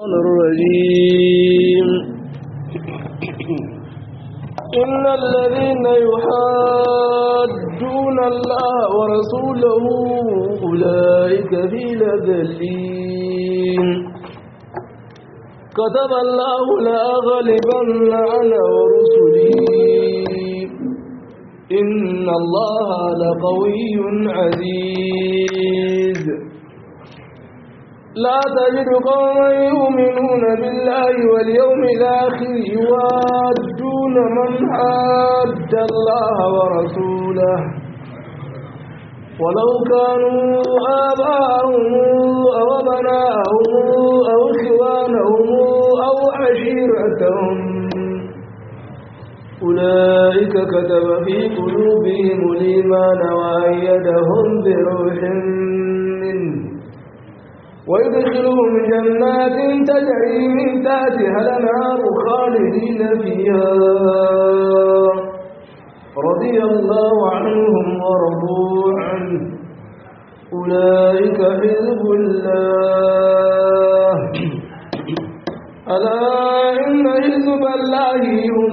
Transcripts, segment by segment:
الرجيم إن الذين يحادون الله ورسوله أولئك في لذلين كتب الله لأغلبن أنا ورسلي إن الله لقوي عزيز لا تجد قوما يؤمنون بالله واليوم الآخر يوادون من حاد الله ورسوله ولو كانوا آباءهم أو أبناءهم أو إخوانهم أو عشيرتهم أولئك كتب في قلوبهم الإيمان وأيدهم بروح منه ويدخلهم جنات تجري من تحتها الأنهار خالدين فيها رضي الله عنهم ورضوا عنه أولئك حزب الله ألا إن حزب الله هم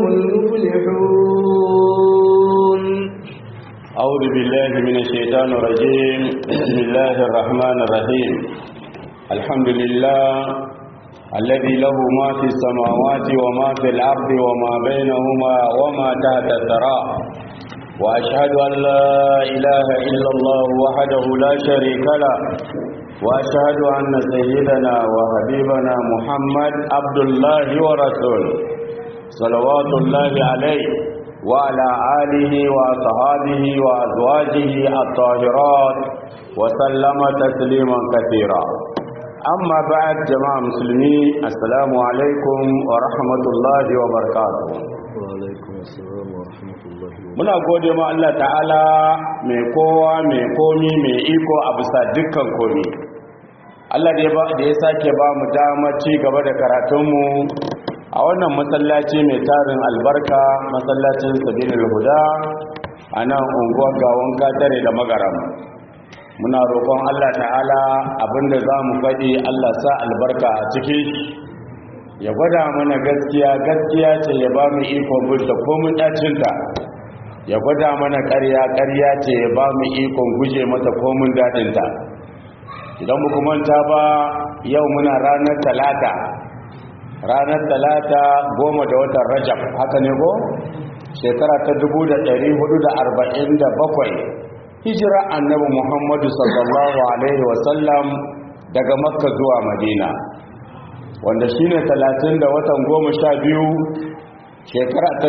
المفلحون أعوذ بالله من الشيطان الرجيم بسم الله الرحمن الرحيم الحمد لله الذي له ما في السماوات وما في الأرض وما بينهما وما تحت الثرى وأشهد أن لا إله إلا الله وحده لا شريك له وأشهد أن سيدنا وحبيبنا محمد عبد الله ورسوله صلوات الله عليه وعلى آله وأصحابه وأزواجه الطاهرات وسلم تسليما كثيرا أما بعد جماعة مسلمين السلام عليكم ورحمة الله وبركاته وعليكم السلام ورحمة الله muna gode ma Allah ta'ala mai kowa mai komi mai iko a bisa dukkan komi Allah da ya sake ba mu dama ci gaba da karatunmu a wannan masallaci mai tarin albarka masallacin sabirin huda a nan unguwar gawon katare da magaram muna roƙon Allah ta'ala abinda za mu faɗi Allah sa albarka a ciki ya gwada mana gaskiya gaskiya ce ya ba mu ikon gudda komin ɗacinta ya gwada mana ƙarya ƙarya ce ya ba mu ikon guje mata komin daɗinta idan muku manta ba yau muna ranar talata ranar talata goma da watan rajab haka ne ko shekara ta 1447 hijira annabi muhammadu sallallahu alaihi wasallam daga makka zuwa madina wanda shine talatin da watan goma sha biyu shekara ta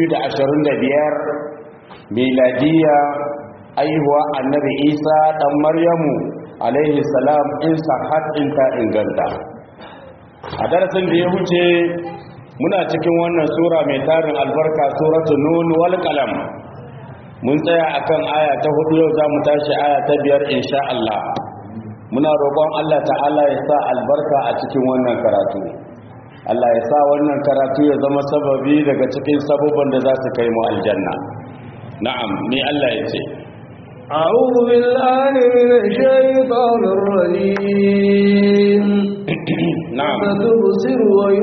2025 miladiya aihuwa annabi isa dan maryamu alaihi salam in sahat in ta inganta a darasin da ya wuce muna cikin wannan sura mai tarin albarka suratu nun wal qalam mun tsaya akan aya ta hudu yau zamu tashi aya ta biyar insha Allah muna roƙon Allah ta'ala ya sa albarka a cikin wannan karatu Allah ya sa wannan karatu ya zama sababi daga cikin sabubban da za su kai mu aljanna na'am ni Allah ya ce أعوذ بالله من الشيطان الرجيم نعم فتبصر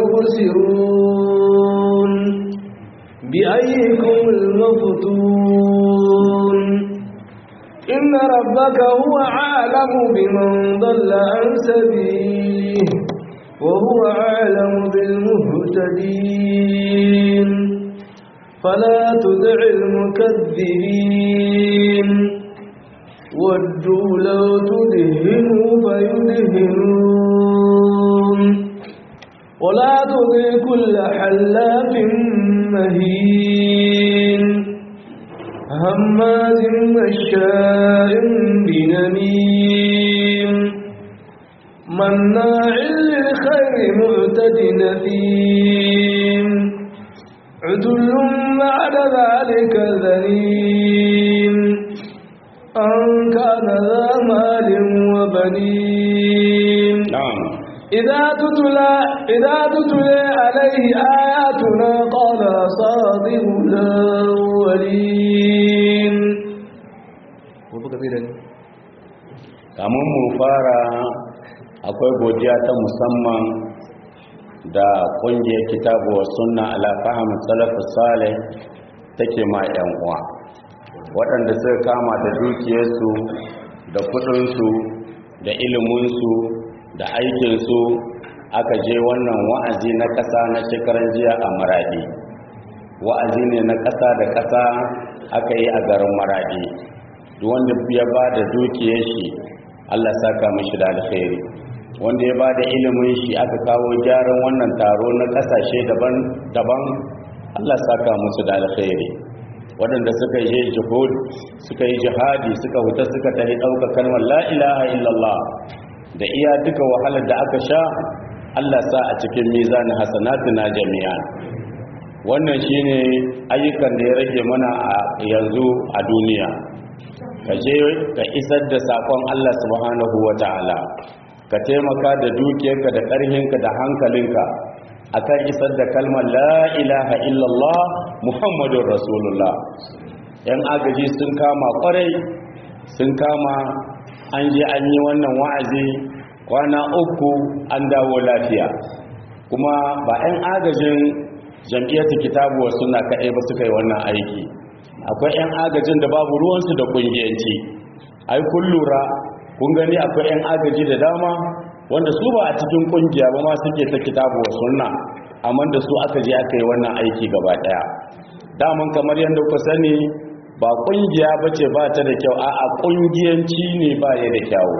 ويبصرون بأيكم المفتون إن ربك هو عالم بمن ضل عن سبيله وهو أعلم بالمهتدين فلا تدع المكذبين ودوا لو تدهنوا فيدهنون ولا تطع كل حلاف مهين هماز مشاء بنميم مناع للخير معتد نثيم عتل بعد ذلك ذليم أن كان ذا مال وبنين na'am إذا تتلى إذا تتلى عليه آياتنا قال صادق الأولين kamun mu fara akwai godiya ta musamman da ƙungiyar kitabu wa sunna ala fahimin salafus salih take ma 'yan uwa waɗanda suka kama da dukiyarsu da kudinsu da iliminsu da aikinsu aka je wannan wa'azi na ƙasa na shekaran jiya a maradi wa'azi ne na ƙasa da ƙasa aka yi a garin maradi duk wanda ya ba da dukiyar shi allah saka mashi da alkhairi wanda ya ba da ilimin shi aka kawo gyaran wannan taro na ƙasashe daban-daban allah saka musu da alkhairi waɗanda suka yi jihud suka yi jihadi suka huta suka tafi ɗauka kalmar la ilaha illallah da iya duka wahalar da aka sha Allah sa a cikin mizanin hasanatuna jami'a wannan shine ayyukan da ya rage mana a yanzu a duniya ka je ka isar da sakon Allah subhanahu wata'ala ka taimaka da dukiyarka da ƙarhinka da hankalinka akan isar da kalmar la ilaha illallah muhammadun rasulullah yan agaji sun kama kwarai sun kama an je an yi wannan wa'azi kwana uku an dawo lafiya kuma ba 'yan agajin jam'iyyar kitabu wa suna kaɗai ba suka yi wannan aiki akwai 'yan agajin da babu ruwansu da ƙungiyanci ai kun lura kun gani akwai 'yan agaji da dama wanda su ba a cikin ƙungiya ba ma suke ta kitabu wa sunna amma da su aka je aka yi wannan aiki gaba ɗaya daman kamar yadda ku sani ba ƙungiya ba ce ba ta da kyau a ƙungiyanci ne ba ya da kyawu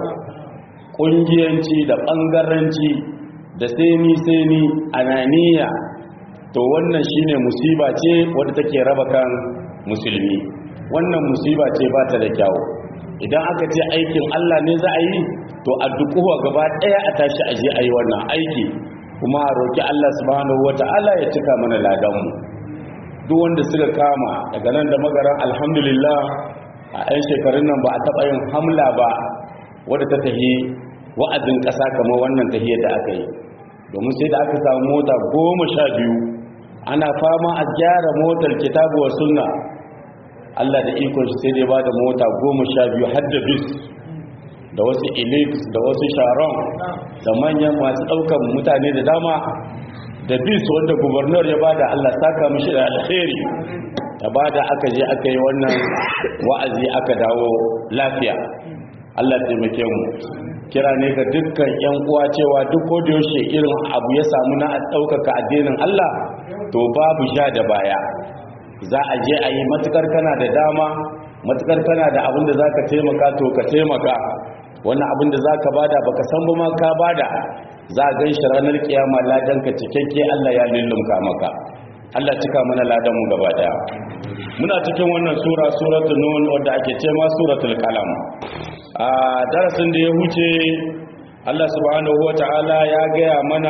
ƙungiyanci da ɓangaranci da seni-seni ananiya to wannan shine musiba ce wadda take raba kan musulmi wannan musiba ce ba ta da kyawu idan aka ce aikin Allah ne za a yi to a dukuwa gaba ɗaya a tashi a je a yi wannan aiki kuma a roƙi Allah subhanahu wata'ala ya cika mana ladanmu duk wanda suka kama daga nan da magaran alhamdulillah a 'yan shekarun nan ba a taɓa yin hamla ba wadda ta tahi wa'azin ƙasa kamar wannan tahiyar da aka yi domin sai da aka samu mota goma sha biyu ana fama a gyara motar kitabu wa sunna Allah da ikon shi sai dai ba da mota goma sha biyu har da bis da wasu elite da wasu sharon da manyan masu ɗaukar mutane da dama da bis wanda gubernur ya bada Allah saka mishi da alheri ta bada aka je aka yi wannan wa'azi aka dawo lafiya Allah taimake mu kira ne ga dukkan yan uwa cewa duk ko da yaushe irin abu ya samu na ɗaukaka addinin Allah to babu sha da baya za a je a yi matukar kana da dama matukar kana da abin da za ka taimaka to ka taimaka wannan abin da za ka bada baka san ba ma ka bada za a gan shi ranar kiyama ladanka cikakke Allah ya lullumka maka Allah cika mana ladanmu gaba daya muna cikin wannan sura suratul nun wadda ake ce ma suratul qalam a darasin da ya huce Allah subhanahu wataala ya gaya mana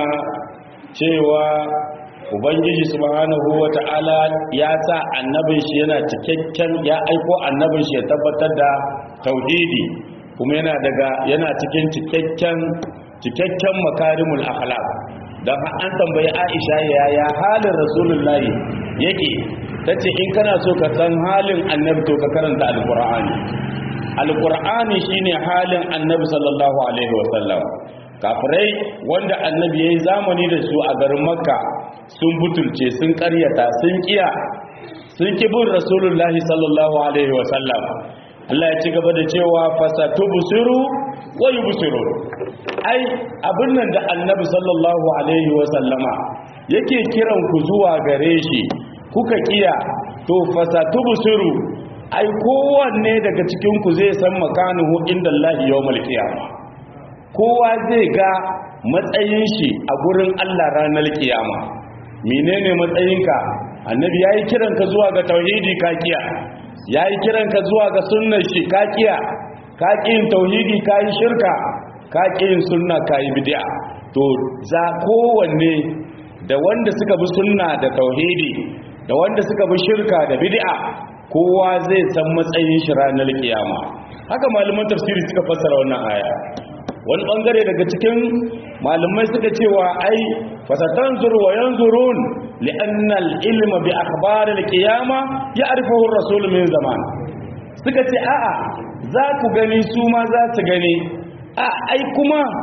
cewa ubangiji subhanahu wata'ala ya sa annabin shi yana cikakken ya aiko annabin shi ya tabbatar da tauhidi kuma yana daga yana cikin cikakken cikakken makarimul akhlaq dan an tambayi Aisha yaya halin rasulullahi yake tace in kana so ka san halin annabi to ka karanta alqur'ani alqur'ani shine halin annabi sallallahu alaihi wasallam kafirai wanda annabi ya yi zamani da su a garin makka sun butulce sun karyata sun kiya sun kibin rasulullahi sallallahu alaihi wasallam Allah ya ci gaba da cewa fasatu busiru wa yubsiru ai abin nan da annabi sallallahu alaihi wasallama yake kiran ku zuwa gare shi kuka kiya to fasatu busiru ai kowanne daga cikin ku zai san makanuhu inda Allah yawmal qiyamah kowa zai ga matsayin shi a gurin Allah ranar kiyama menene matsayinka annabi yayi kiranka zuwa ga tauhidi kakiya yayi kiranka zuwa ga sunnar shi kakiya kakin tauhidi kai shirka kakin sunna kai bid'a to za kowanne da wanda suka bi sunna da tauhidi da wanda suka bi shirka da bid'a kowa zai san matsayin shi ranar kiyama haka malaman tafsiri suka fassara wannan aya wani bangare daga cikin malamai suka cewa ai fasatan zuru wa yanzurun li'anna al-ilma bi akhbar al-qiyama ya'rifuhu ar-rasul min zaman suka ce a'a za ku gani su ma za su gani a ai kuma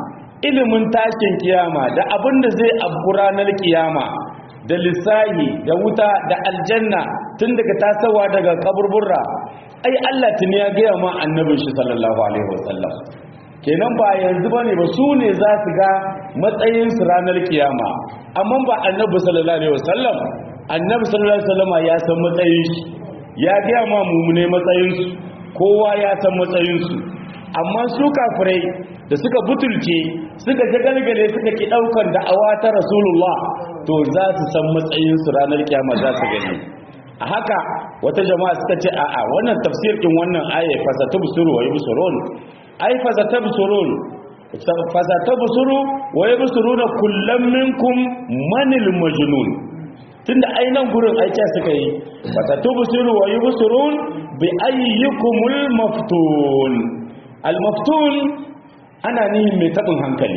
ilimin tashin kiyama da abin da zai abu ranar kiyama da lissahi da wuta da aljanna tun daga tasowa daga kaburburra ai Allah tuni ya gaya ma annabin shi sallallahu alaihi wasallam kenan ba yanzu bane ba su ne za su ga matsayin su ranar kiyama amma ba annabi sallallahu alaihi wasallam annabi sallallahu alaihi wasallam ya san matsayin shi ya gaya ma mumune matsayin su kowa ya san matsayin su amma su kafirai da suka butulce suka jagalgale suka ki daukar da'awa ta rasulullah to za su san matsayin su ranar kiyama za su gani a haka wata jama'a suka ce a'a wannan tafsir din wannan aya fasatabsuru wa yubsurun ai fasatabsurun fasatabsuru wa yubsuruna kullam minkum manil majnun tunda ai nan gurin aika suka yi fasatabsuru wa yubsurun bi ayyukumul maftun al maftun ana nihin mai tabin hankali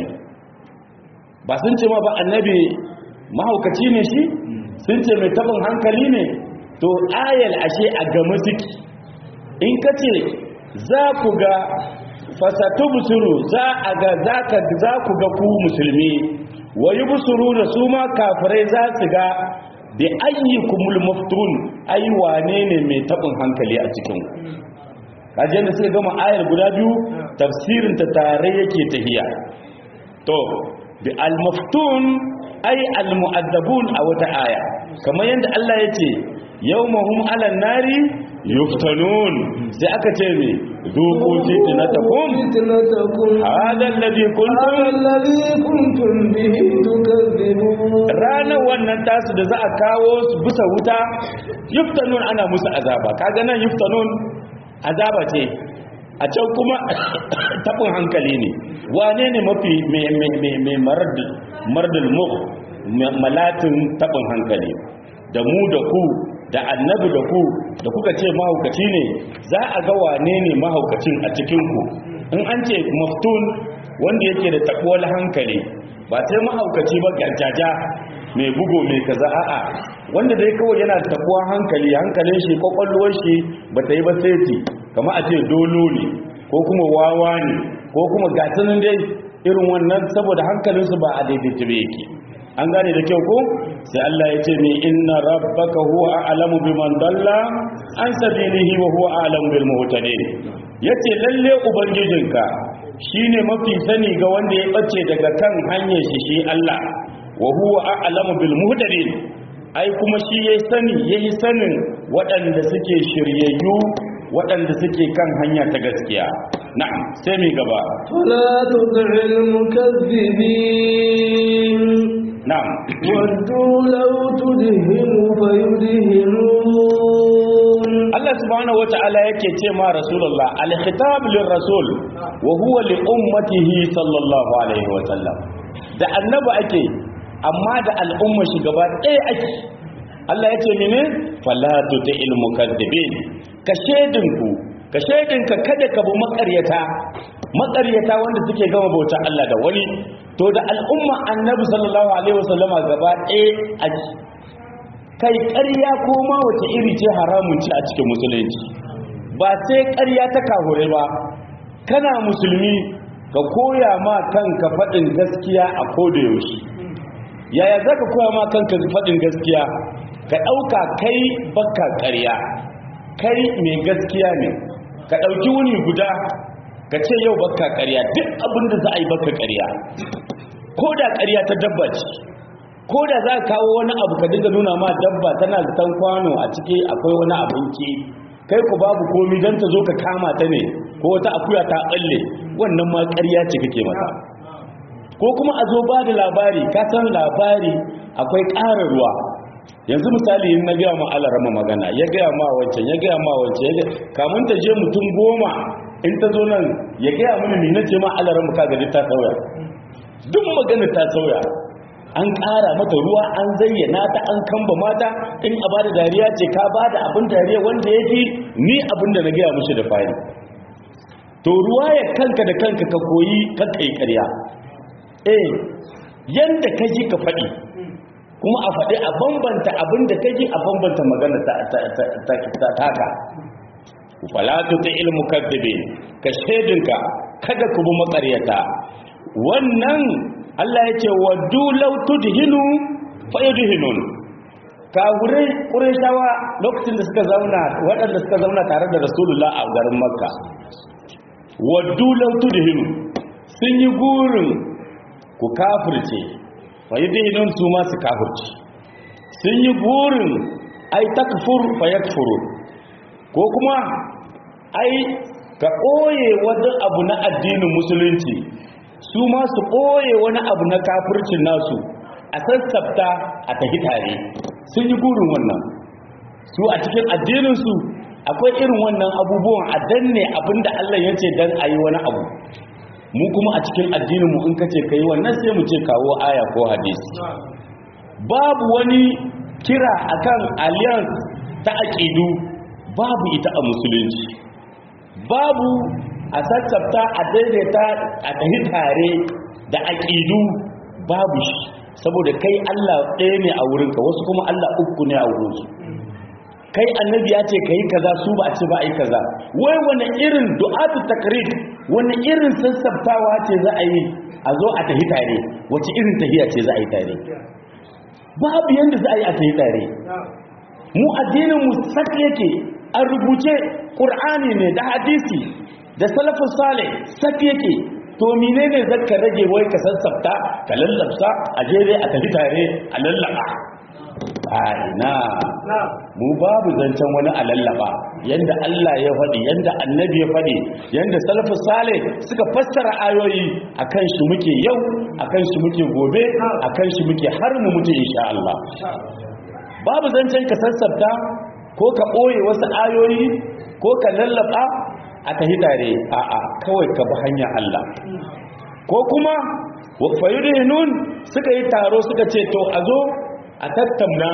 ba sun ce ma ba annabi mahaukaci ne shi sun ce mai tabin hankali ne to ayal ashe a gama suke in ka ce za ku ga fasatu busuru za a ga za ku ga ku musulmi wayi busuru da su ma kafirai za su ga da ayyukumul maftun ai wane ne mai tabin hankali a cikin kajiyar da suka gama ayar guda biyu tafsirin ta tare yake tahiya to bi al-maftun ai al-mu'addabun a wata aya kamar yadda Allah ya ce yawmahum 'alan nari yuftanun sai aka ce me duqu fitnatakum فتنتكم hada alladhi kuntum هذا الذي كنتم به تكذبون ranar wannan tasu da za a kawo su bisa wuta yuftanun ana musu azaba kaga nan yuftanun azaba ce a can kuma tabin hankali ne wane ne mafi mai mardul muk malatin tabin hankali da mu da ku da annabi da ku da kuka ce mahaukaci ne za a ga wane ne mahaukacin a cikinku in an ce maftun wanda yake da tabuwar hankali ba sai mahaukaci ba garjaja mai bugo mai kaza a'a wanda dai kawai yana da tabuwar hankali hankalin shi kwakwalwar shi ba ta yi ba sai kama a ce dolo ne ko kuma wawa ne ko kuma gatanin dai irin wannan saboda hankalinsu ba a daidaita ba yake an gane da kyau ko sai Allah ya ce ni inna rabbaka huwa a'lamu biman dalla an sabilihi wa huwa a'lamu bil muhtadin yace lalle ubangijinka shine mafi sani ga wanda ya bace daga kan hanyar shi shi Allah wa huwa a'lamu bil muhtadin ai kuma shi yayi sani yayi sanin waɗanda suke shiryayyu waɗanda suke kan hanya ta gaskiya na'am sai mi gaba فلا تطع المكذبين na'am ودوا لو تدهن فيدهنون Allah subhanahu wata'ala yake ce ma Rasulullah al-khitab lir-rasul wa huwa li ummatihi sallallahu alaihi wa sallam da annabi ake amma da al'umma shi gaba ɗaya ake Allah yace mene fala tuti'il mukaththibin ka shedinku ka shedinka kada ka bu makaryata makaryata wanda suke gama bautar Allah da wani to da al'umma annabi sallallahu alaihi wa sallama gaba ɗaya ake kai ƙarya ko ma wace iri ce haramun ce a cikin musulunci ba sai ƙarya ta kahure ba kana musulmi ka koya ma kanka faɗin gaskiya a koda yaushe yaya za ka koya ma kanka faɗin gaskiya ka ɗauka kai baka ƙarya kai mai gaskiya ne ka ɗauki wuni guda ka ce yau baka ƙarya duk abin da za a yi baka ƙarya ko da ƙarya ta dabba ce ko da za ka kawo wani abu ka dinga nuna ma dabba tana zaton kwano a ciki akwai wani abinci kai ku babu komi don ta zo ka kama ta ne ko wata akuya ta balle wannan ma ƙarya ce kake mata ko kuma a zo ba da labari ka san labari akwai ƙara ruwa yanzu misali in na gaya ma alarama magana ya gaya ma wancan ya gaya ma wancan ya gaya kamun ta je mutum goma in ta zo nan ya gaya mini ni na ce ma alarama ka gari ta sauya duk magana ta sauya an ƙara mata ruwa an zayyana ta an kamba mata in a bada dariya ce ka bada abin dariya wanda ya fi ni abin da na gaya mushi da fari to ruwa ya kanka da kanka ka koyi kakkai karya eh yanda ka ji ka faɗi kuma a faɗi a bambanta abin da ka ji a bambanta magana ta taka falatu ta ilmu kaddabe ka shaidinka kada ku bi makaryata wannan Allah ya ce waddu law tudhinu fayudhinun kagurai qurayshawa lokacin da suka zauna waɗanda suka zauna tare da rasulullah a garin makka waddu law tudhinu sun yi gurin ku kafirce fayudhinun su ma su kafirce sun yi gurin ai takfur fayakfurun ko kuma ai ka ɓoye wani abu na addinin musulunci su ma su ɓoye wani abu na kafircin nasu a sassafta a tafi tare sun yi gurin wannan su a cikin addininsu akwai irin wannan abubuwan a danne abinda Allah ya ce don a yi wani abu mu kuma a cikin addininmu in ka ce ka yi wannan sai mu ce kawo aya ko hadisi babu wani kira akan alliance ta aƙidu babu ita a musulunci babu a sassafta a daidaita a tafi tare da aƙidu babu shi saboda kai Allah ɗaya ne a wurinka wasu kuma Allah uku ne a wurinsu kai annabi ya ce kai kaza su ba a ce ba a yi kaza wai wani irin du'atu takrid wani irin sassaftawa ce za a yi a zo a tafi tare wace irin tafiya ce za a yi tare babu yanda za a yi a tafi tare mu addinin mu sak yake an rubuce ƙur'ani ne da hadisi da salafin sale sak yake to menene zaka rage wai ka sassafta ka lallabsa a jere a tafi tare a lallaba a ina mu babu zancen wani a lallaba yanda Allah ya faɗi yanda annabi ya faɗi yanda salafin sale suka fassara ayoyi akan shi muke yau akan shi muke gobe akan shi muke har mu mutu insha Allah babu zancen ka sassafta ko ka ɓoye wasu ayoyi ko ka lallaba a tahi tare a'a kawai ka bi hanyar Allah ko kuma fayudihinun suka yi taro suka ce to a zo a tattauna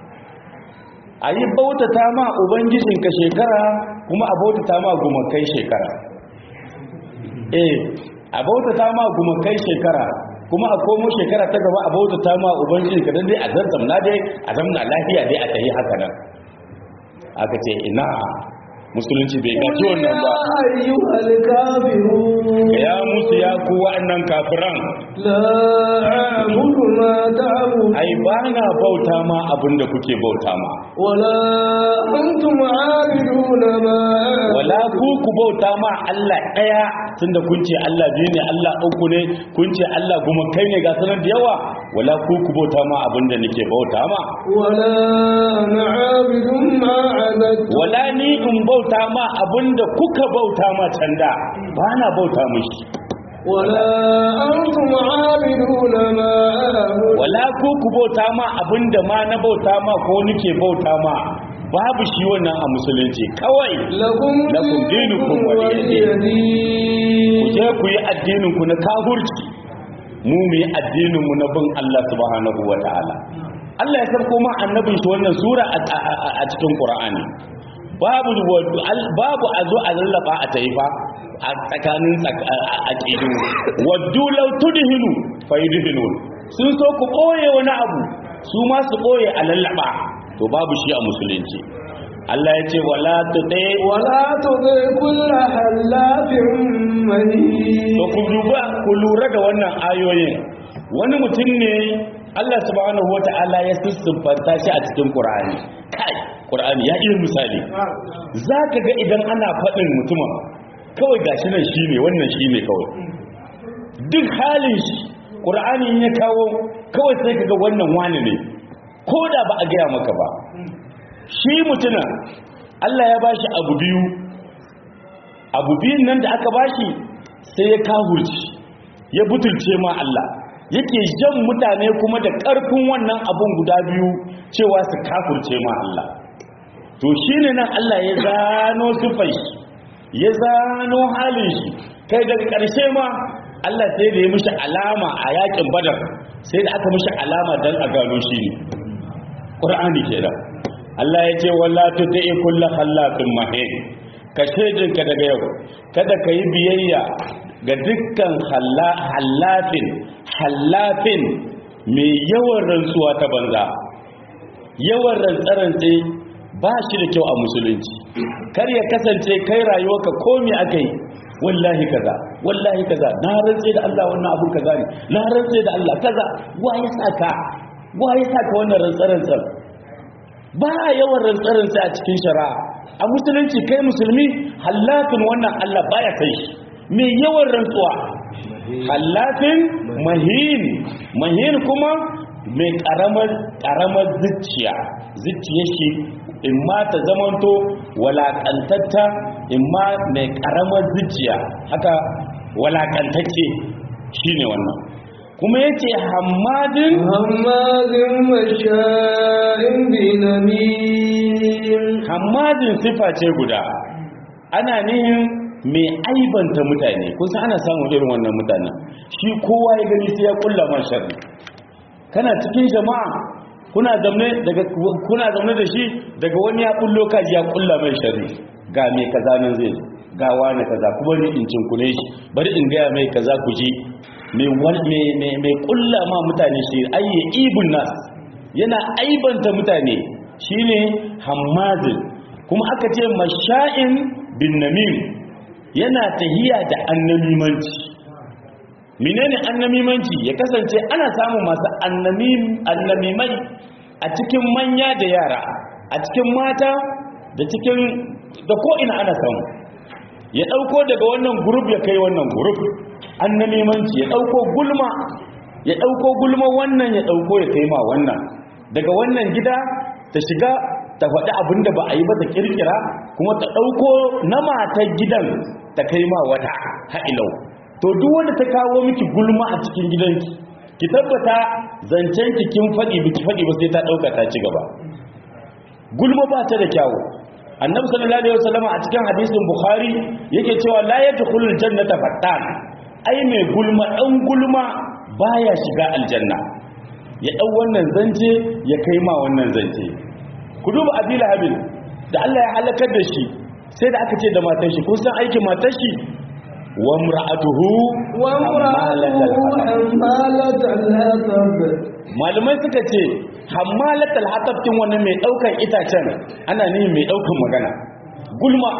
a yi bautata ma ubangijinka shekara kuma a bautata ma gumakai shekara eh a bautata ma gumakai shekara kuma a komo shekara ta gaba a bautata ma ubangijinka don dai a zantamna dai a zamna lafiya dai a tayi haka nan aka ce ina musulunci bai gaci wannan ba ayyuhal kafirun ya musu ya ku wa'annan kafiran la a'budu ma ta'budun ai ba na bauta ma abinda kuke bauta ma wala antum 'abiduna ma wala ku ku bauta ma Allah daya tunda kun ce Allah biyu ne Allah uku ne kun ce Allah kuma kai ne ga sanar da yawa wala ku ku bauta ma abinda nake bauta ma wala ana 'abidun ma 'abadtum wala ni in bauta ma abinda kuka bauta ma canda ba na bauta mishi wala antum 'abiduna ma a'budu wala ku ku bauta ma abinda ma na bauta ma ko nake bauta ma babu shi wannan a musulunci kawai lakum Lakum dinukum waliya din. ku waliyadin je ku yi addinin ku na kafirci mu mu yi addinin mu na bin Allah subhanahu wataala Allah ya sarko ma annabin shi wannan sura a- a a- a cikin Qur'ani babu wa- al- babu a zo a lallaba a taifa a tsakanin tsak- a- a- aqidu waddu law tudhinu fayudhinun sun so ku koye wani abu su ma su koye a lallaba to babu shi a musulunci Allah ya ce wala tuti ولا تطع كل حلاف مهين to ku duba ku lura da wannan ayoyin wani mutum ne Allah subhanahu wata'ala ya siffanta shi a cikin Qur'ani kai Qur'ani ya iya misali zaka ga idan ana faɗin mutumin kawai gashi nan shine wannan shine kawai duk halin shi Qur'ani in ya kawo kawai sai kaga wannan wani ne ko da ba a gaya maka ba shi mutumin Allah ya bashi abu biyu abu biyun nan da aka bashi sai ya kahurci ya butulce ma Allah yake jan mutane kuma da ƙarfin wannan abun guda biyu cewa su kafurce ma Allah to shine nan Allah ya zano sufai shi ya zano halin shi kai daga ƙarshe ma Allah sai da ya mishi alama a yakin badar sai da aka mishi alama don a gano shi ne ƙur'ani kenan Allah ya ce wala tuti kullu khallaqin mahin ka shedinka daga yau kada ka yi biyayya ga dukkan hallafin hallafin mai yawan rantsuwa ta banza yawan rantsarantse ba shi da kyau a musulunci kar ya kasance kai rayuwarka komi aka yi wallahi kaza wallahi kaza na rantse da Allah wannan abun kaza ne na rantse da Allah kaza wa ya saka wa ya saka wannan rantsarantsan ba yawan rantsarantsa a cikin shari'a a musulunci kai musulmi hallafin wannan Allah baya kai shi mai yawan rantsuwa hallafin mahin mahin kuma mai karamar karamar zuciya zuciya shi in ma ta zamanto walakantatta in ma mai karamar zuciya haka walakantacce shine wannan kuma yace hammadin hammadin masha'in binamin hammadin sifa ce guda ana nihin mai aibanta mutane kusa ana samun irin wannan mutanen shi kowa ya gani sai ya kulla man sharri kana cikin jama'a kuna zamne daga kuna zamne da shi daga wani ya kullo kaji ya kulla mai sharri ga mai kaza nan zai zo ga wani kaza kuma ni in cinkune shi bari in gaya mai kaza ku ji mai mai mai kulla ma mutane shi ayye ibun nas yana aibanta mutane shine hammazin kuma aka ce masha'in bin namim yana tahiya da annamimanci menene annamimanci ya kasance ana samun masu annamimai a cikin manya da yara a cikin mata da cikin da ko'ina ana samu ya ɗauko daga wannan gurub ya kai wannan gurub annamimanci ya ɗauko gulma ya ɗauko gulma wannan ya ɗauko ya kai ma wannan daga wannan gida ta shiga ta faɗi abin da ba a yi ba ta kirkira kuma ta ɗauko na matar gidan ta kai ma wata ha'ilau to duk wanda ta kawo miki gulma a cikin gidanki ki tabbata zancen ki kin faɗi biki faɗi ba sai ta ɗauka ta ci gaba gulma ba ta da kyawu annabi sallallahu alaihi wasallam a cikin hadisin bukhari yake cewa la yadkhulul jannata fattan ai mai gulma dan gulma baya shiga aljanna ya dau wannan zance ya kai ma wannan zance ku duba abila habin da Allah ya halakar da shi sai da aka ce da matar shi kun san aikin matar shi wa mura'atuhu wa mura'atuhu hammalatal hatab malamai suka ce hammalatal hatab kin wannan mai daukan itacen ana nihin mai daukan magana gulma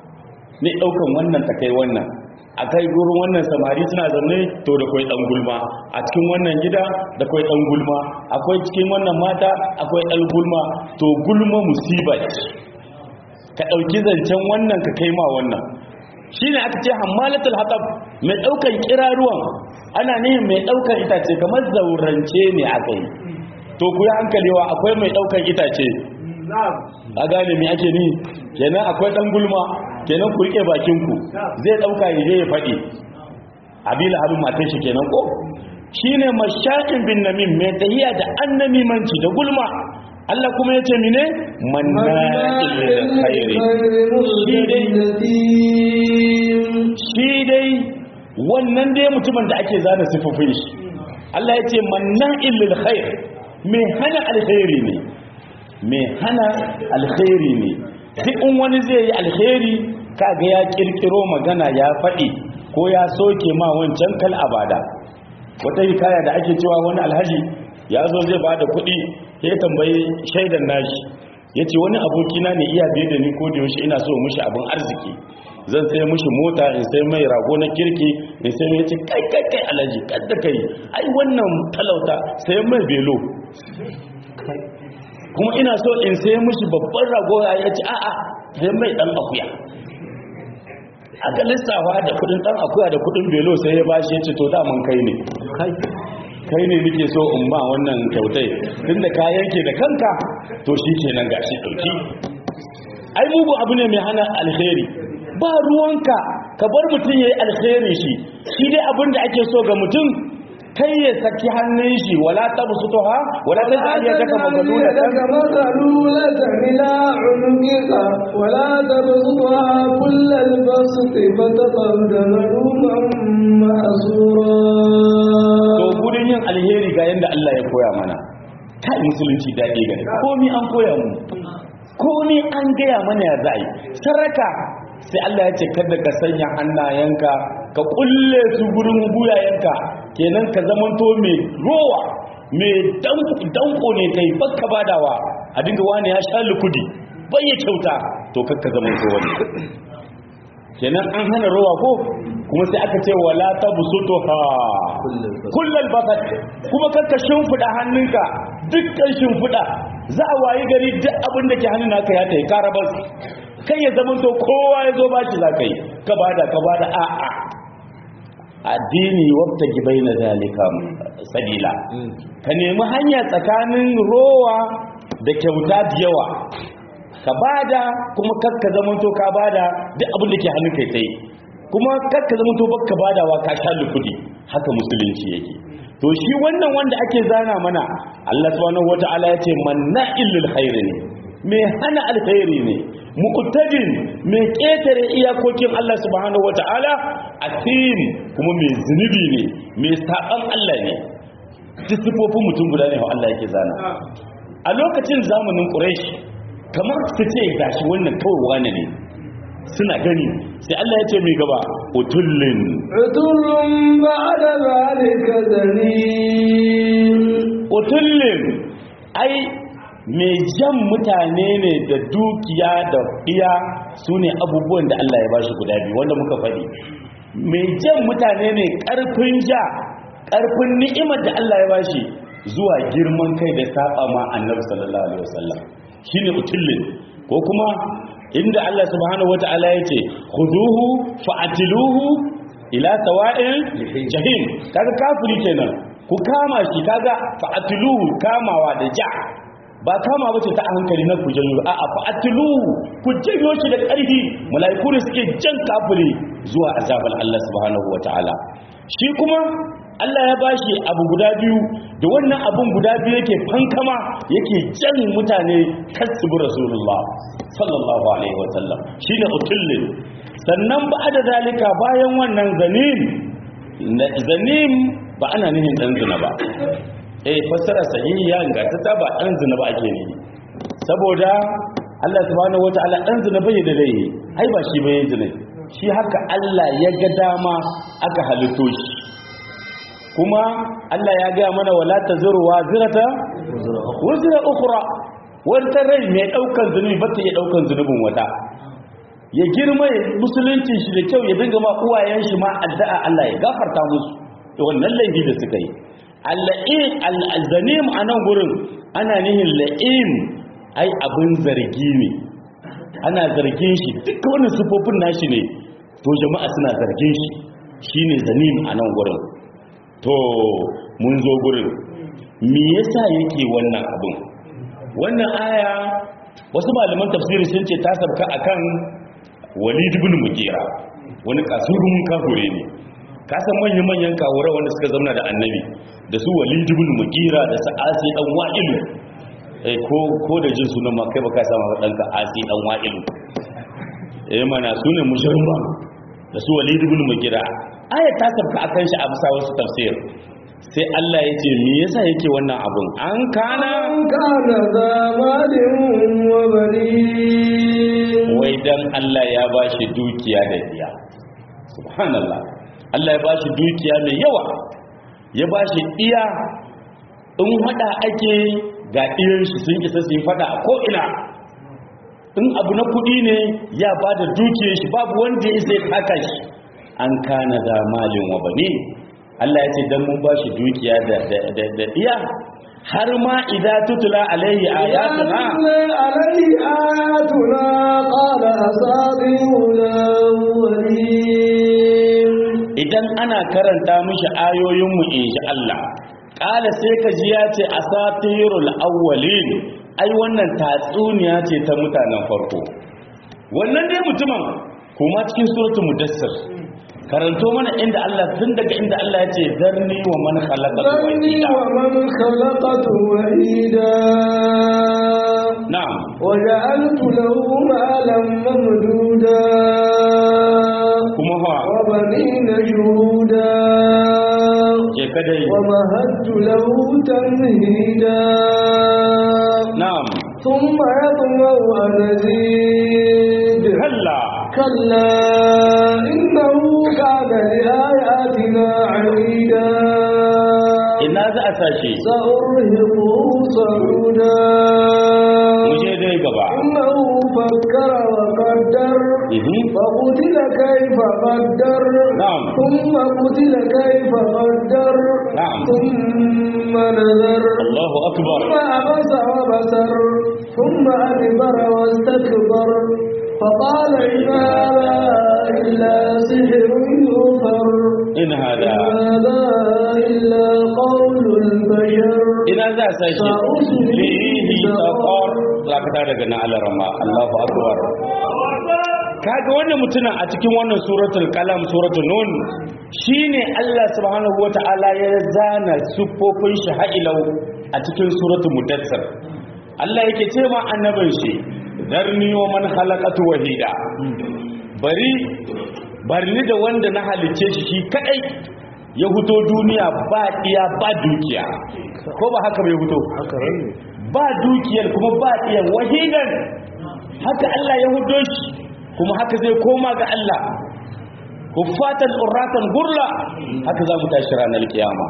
ne daukan wannan ta kai wannan a kai gurin wannan samari suna zaune to da kwai dan gulma a cikin wannan gida da kwai dan gulma akwai cikin wannan mata akwai dan gulma to gulma musiba ce ka dauki zancen wannan ka kai ma wannan shine aka ce hammalatul hatab mai daukan kiraruwan ana nihin mai daukan itace kamar zaurance ne aka yi to ku yi hankalewa akwai mai daukan itace a gane me ake ni kenan akwai dan gulma kenan ku rike bakin ku zai dauka yaje ya fadi abila abin matan shi kenan ko shine mashakin bin namim mai tahiya da annamimanci da gulma Allah kuma yace mine manna'il lil khairi shi dai shi dai wannan dai mutumin da ake zana sifofin shi Allah yace manna'il lil khair mai hana alkhairi ne mai hana alkhairi ne duk in wani zai yi alkhairi kaga ya kirkiro magana ya faɗi ko ya soke ma wancan kal abada wata hikaya da ake cewa wani alhaji ya zo zai bada kuɗi ya tambayi shaidan nashi ya ce wani abokina ne iya biye da ni ko da yaushe ina so mushi abin arziki zan sai mushi mota in sai mai rago na kirki in sai mai ce kai kai kai alhaji kadda kai ai wannan talauta sai mai belo kuma ina so in sai mushi babban rago ya ce a'a sai mai dan akuya aka lissafa da kudin dan akuya da kudin belo sai ya bashi ya ce to daman kai ne kai ne nake so in ba wannan kyautai tunda ka yanke da kanka to shi kenan gashi dauki ai mugu abu ne mai hana alheri ba ruwanka ka bar mutum yayi alheri shi shi dai abin da ake so ga mutum kai ya saki hannun shi wala tabsutuha wala taj'al yadaka maghlulatan maghlulatan ila unuqika wala tabsutha kullal bast fataqad maluman ma'sura to gudun yin alheri ga yanda Allah ya koya mana kai musulunci dade gare komai an koya mu komai an gaya mana ya zai saraka sai Allah ya ce kada ka sanya hannayenka ka kulle su gurin buyayenka kenan ka zamanto mai rowa mai danko ne kai bakka badawa a dinga wani ya sha lukudi bai ya kyauta to kakka zamanto wani kenan an hana rowa ko kuma sai aka ce wala tabsutuha kullal basat kuma kakka shimfida hannunka dukkan shimfida za a wayi gari duk abin da ke hannun naka ya tayi karabas kai ya zama to kowa ya zo bashi za ka yi ka bada ka bada a'a addini wabta gibai na zalika sabila ka nemi hanya tsakanin rowa da kyauta da yawa ka bada kuma kakka zamanto ka bada duk abin da ke hannun kai tsaye kuma kakka zamanto baka badawa ka sha lukudi haka musulunci yake to shi wannan wanda ake zana mana Allah subhanahu wataala ya ce manna'il lil khair ne mai hana alkhairi ne muqtadin mai ketare iyakokin Allah subhanahu wataala asim kuma mai zunubi ne mai saban Allah ne duk sifofin mutum guda ne Allah yake zana a lokacin zamanin Quraysh kamar su ce gashi wannan kawai wane ne suna gani sai Allah ya ce mai gaba utullin utullun ba'da zalika zanin utullin ai mai jan mutane ne da dukiya da iya su ne abubuwan da Allah ya ba shi guda biyu wanda muka faɗi mai jan mutane ne ƙarfin ja ƙarfin ni'imar da Allah ya ba shi zuwa girman kai da saba ma annabi sallallahu alaihi wasallam shine utullin ko kuma inda Allah subhanahu wata'ala ya ce khuduhu fa'atiluhu ila sawa'il jahim kaga kafiri kenan ku kama shi kaga fa'atiluhu kamawa da ja ba kama bace ta hankali na ku janyo a a fa'atiluhu ku janyo shi da ƙarfi mala'iku ne suke jan kafiri zuwa azabar Allah subhanahu wata'ala shi kuma Allah ya bashi abu guda biyu da wannan abun guda biyu yake fankama yake jan mutane kasbu rasulullah sallallahu alaihi wasallam shine utullin sannan ba da zalika bayan wannan zanim zanim ba ana nihin dan zina ba eh fassara sahihiya ingantata ba dan zina ba ake nihi saboda Allah subhanahu wataala dan zina bai da dai ai ba shi bai zina shi haka Allah ya ga dama aka halitto shi kuma Allah ya ga mana wala tazuru wazirata wazira ukhra wata rai mai daukan zunubi ba ta iya daukan zunubin wata ya girma ya musulunci shi da kyau ya dinga ma uwayen shi ma addu'a Allah ya gafarta musu to wannan laifi da suka yi al-la'im al-zanim anan gurin ana nihin la'im ai abin zargi ne ana zargin shi duka wannan sifofin nashi ne to jama'a suna zargin shi shine zanim anan gurin to mun zo gurin me yasa yake wannan abin wannan aya wasu malaman tafsiri sun ce ta sabka akan walid ibn mugira wani kasurun kafure ne ka san manyan manyan kawura wanda suka zauna da annabi da su walid ibn mugira da su asi dan wa'ilu eh ko ko da jin sunan ma kai baka sama dan ka asi dan wa'ilu eh mana sunan musharba da su walid ibn mugira aya ta sabka akan shi a bisa wasu tafsir sai Allah ya ce me yasa yake wannan abun an kana an kana zamalin wa banin wai dan Allah ya bashi dukiya da diya subhanallah Allah ya bashi dukiya mai yawa ya bashi diya in hada ake ga irin shi sun isa su yi fada a ko ina in abu na kudi ne ya bada dukiyar shi babu wanda ya isa ya taka shi an kana zamalin wa banin Allah ya ce dan mun bashi dukiya da da da iya har ma idza tutla alaihi ayatuna alaihi ayatuna qala asabiul awwalin idan ana karanta mishi ayoyin mu insha Allah qala sai ka ji ya ce asatirul awwalin ai wannan tatsuniya ce ta mutanen farko wannan dai mutumin kuma cikin suratul mudassir karanto mana inda Allah tun daga inda Allah ya ce zarni wa man khalaqatu ذرني wahida ومن خلقت وحيدا na'am وجعلت له مالا ممدودا kuma fa وبنين شهودا je kadai ومهدت له تمهيدا na'am ثم يطمع أن أزيد kalla كلا إنه كان لآياتنا عنيدا ina za a sashi سأرهقه صعودا mu je dai gaba إنه فكر وقدر Mhm. فقتل كيف قدر نعم. ثم قتل كيف قدر نعم. ثم نذر Allahu akbar ثم عبس وبسر ثم أدبر واستكبر فقال إن هذا إلا سحر يؤثر in hada إن هذا إلا قول البشر ina za a sashi lihi saqar zakata daga na alarama Allahu akbar kaga wannan mutumin a cikin wannan suratul qalam suratul nun shine Allah subhanahu wataala ya zana sufofin shi ha'ilau a cikin suratul mudassir Allah yake ce ma annabin shi darni wa man khalaqatu wahida bari bari da wanda na halice shi shi kadai ya huto duniya ba iya ba dukiya ko ba haka bai huto ba dukiyar kuma ba iya wahidan haka Allah ya hudo shi kuma haka zai koma ga Allah huffatan urratan gurla haka za mu tashi ranar kiyama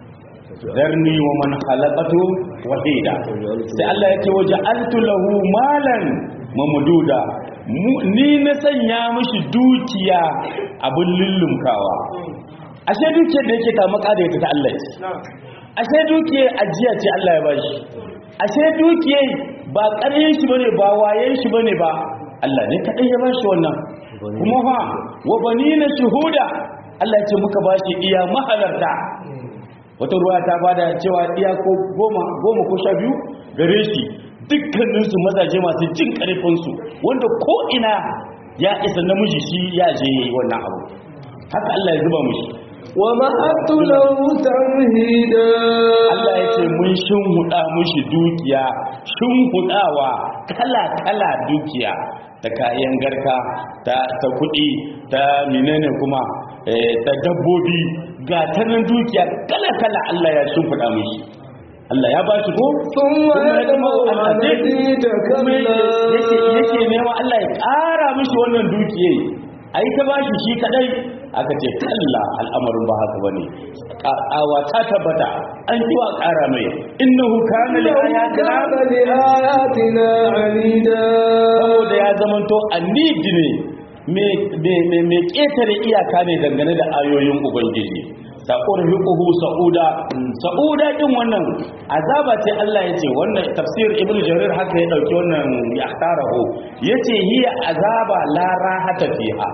zarni wa man khalaqatu wahida sai Allah yake waje altu lahu malan mamduda Mu- ni na sanya mishi dukiya abin lullumkawa ashe dukiyar da yake ta maka da ita ta Allah ce ashe dukiyar ajiya ce Allah ya bashi ashe dukiyar ba ƙaryen shi bane ba wayen shi bane ba Allah ne kadai ya bashi wannan kuma fa wa banina shuhuda Allah ya ce muka bashi iya mahalarta wata ruwa ta bada cewa iya ko goma goma ko sha biyu gare shi dukkaninsu mazaje masu jin ƙarfinsu wanda ko ina ya isa namiji shi ya je yayi wannan abu haka Allah ya zuba mushi ومهدت له تمهيدا Allah ya ce mun shimhuda mushi dukiya shimhudawa kala-kala dukiya ta kayan garka ta ta kuɗi ta menene kuma eh, ta dabbobi ga ta nan dukiya kala-kala Allah ya shimhuda mushi Allah ya ba shi ko ثم يدمع Allah أن ne أزيد kuma yake yake كلا nema Allah ya ƙara mishi wannan dukiye ai ta bashi shi kadai aka ce kalla al'amarin ba haka bane awa ta tabbata an kiwa ƙara mai innahu kana li ayatina كان لآياتنا عنيدا saboda ya zamanto annidi ne mai ƙetare iyaka ne dangane da ayoyin ubangiji saƙon hukuhu sa'uda sa'uda ɗin wannan azaba ce Allah ya ce wannan tafsir ibn jarir haka ya ɗauki wannan ya taraho ya ce hiya azaba la rahata fiha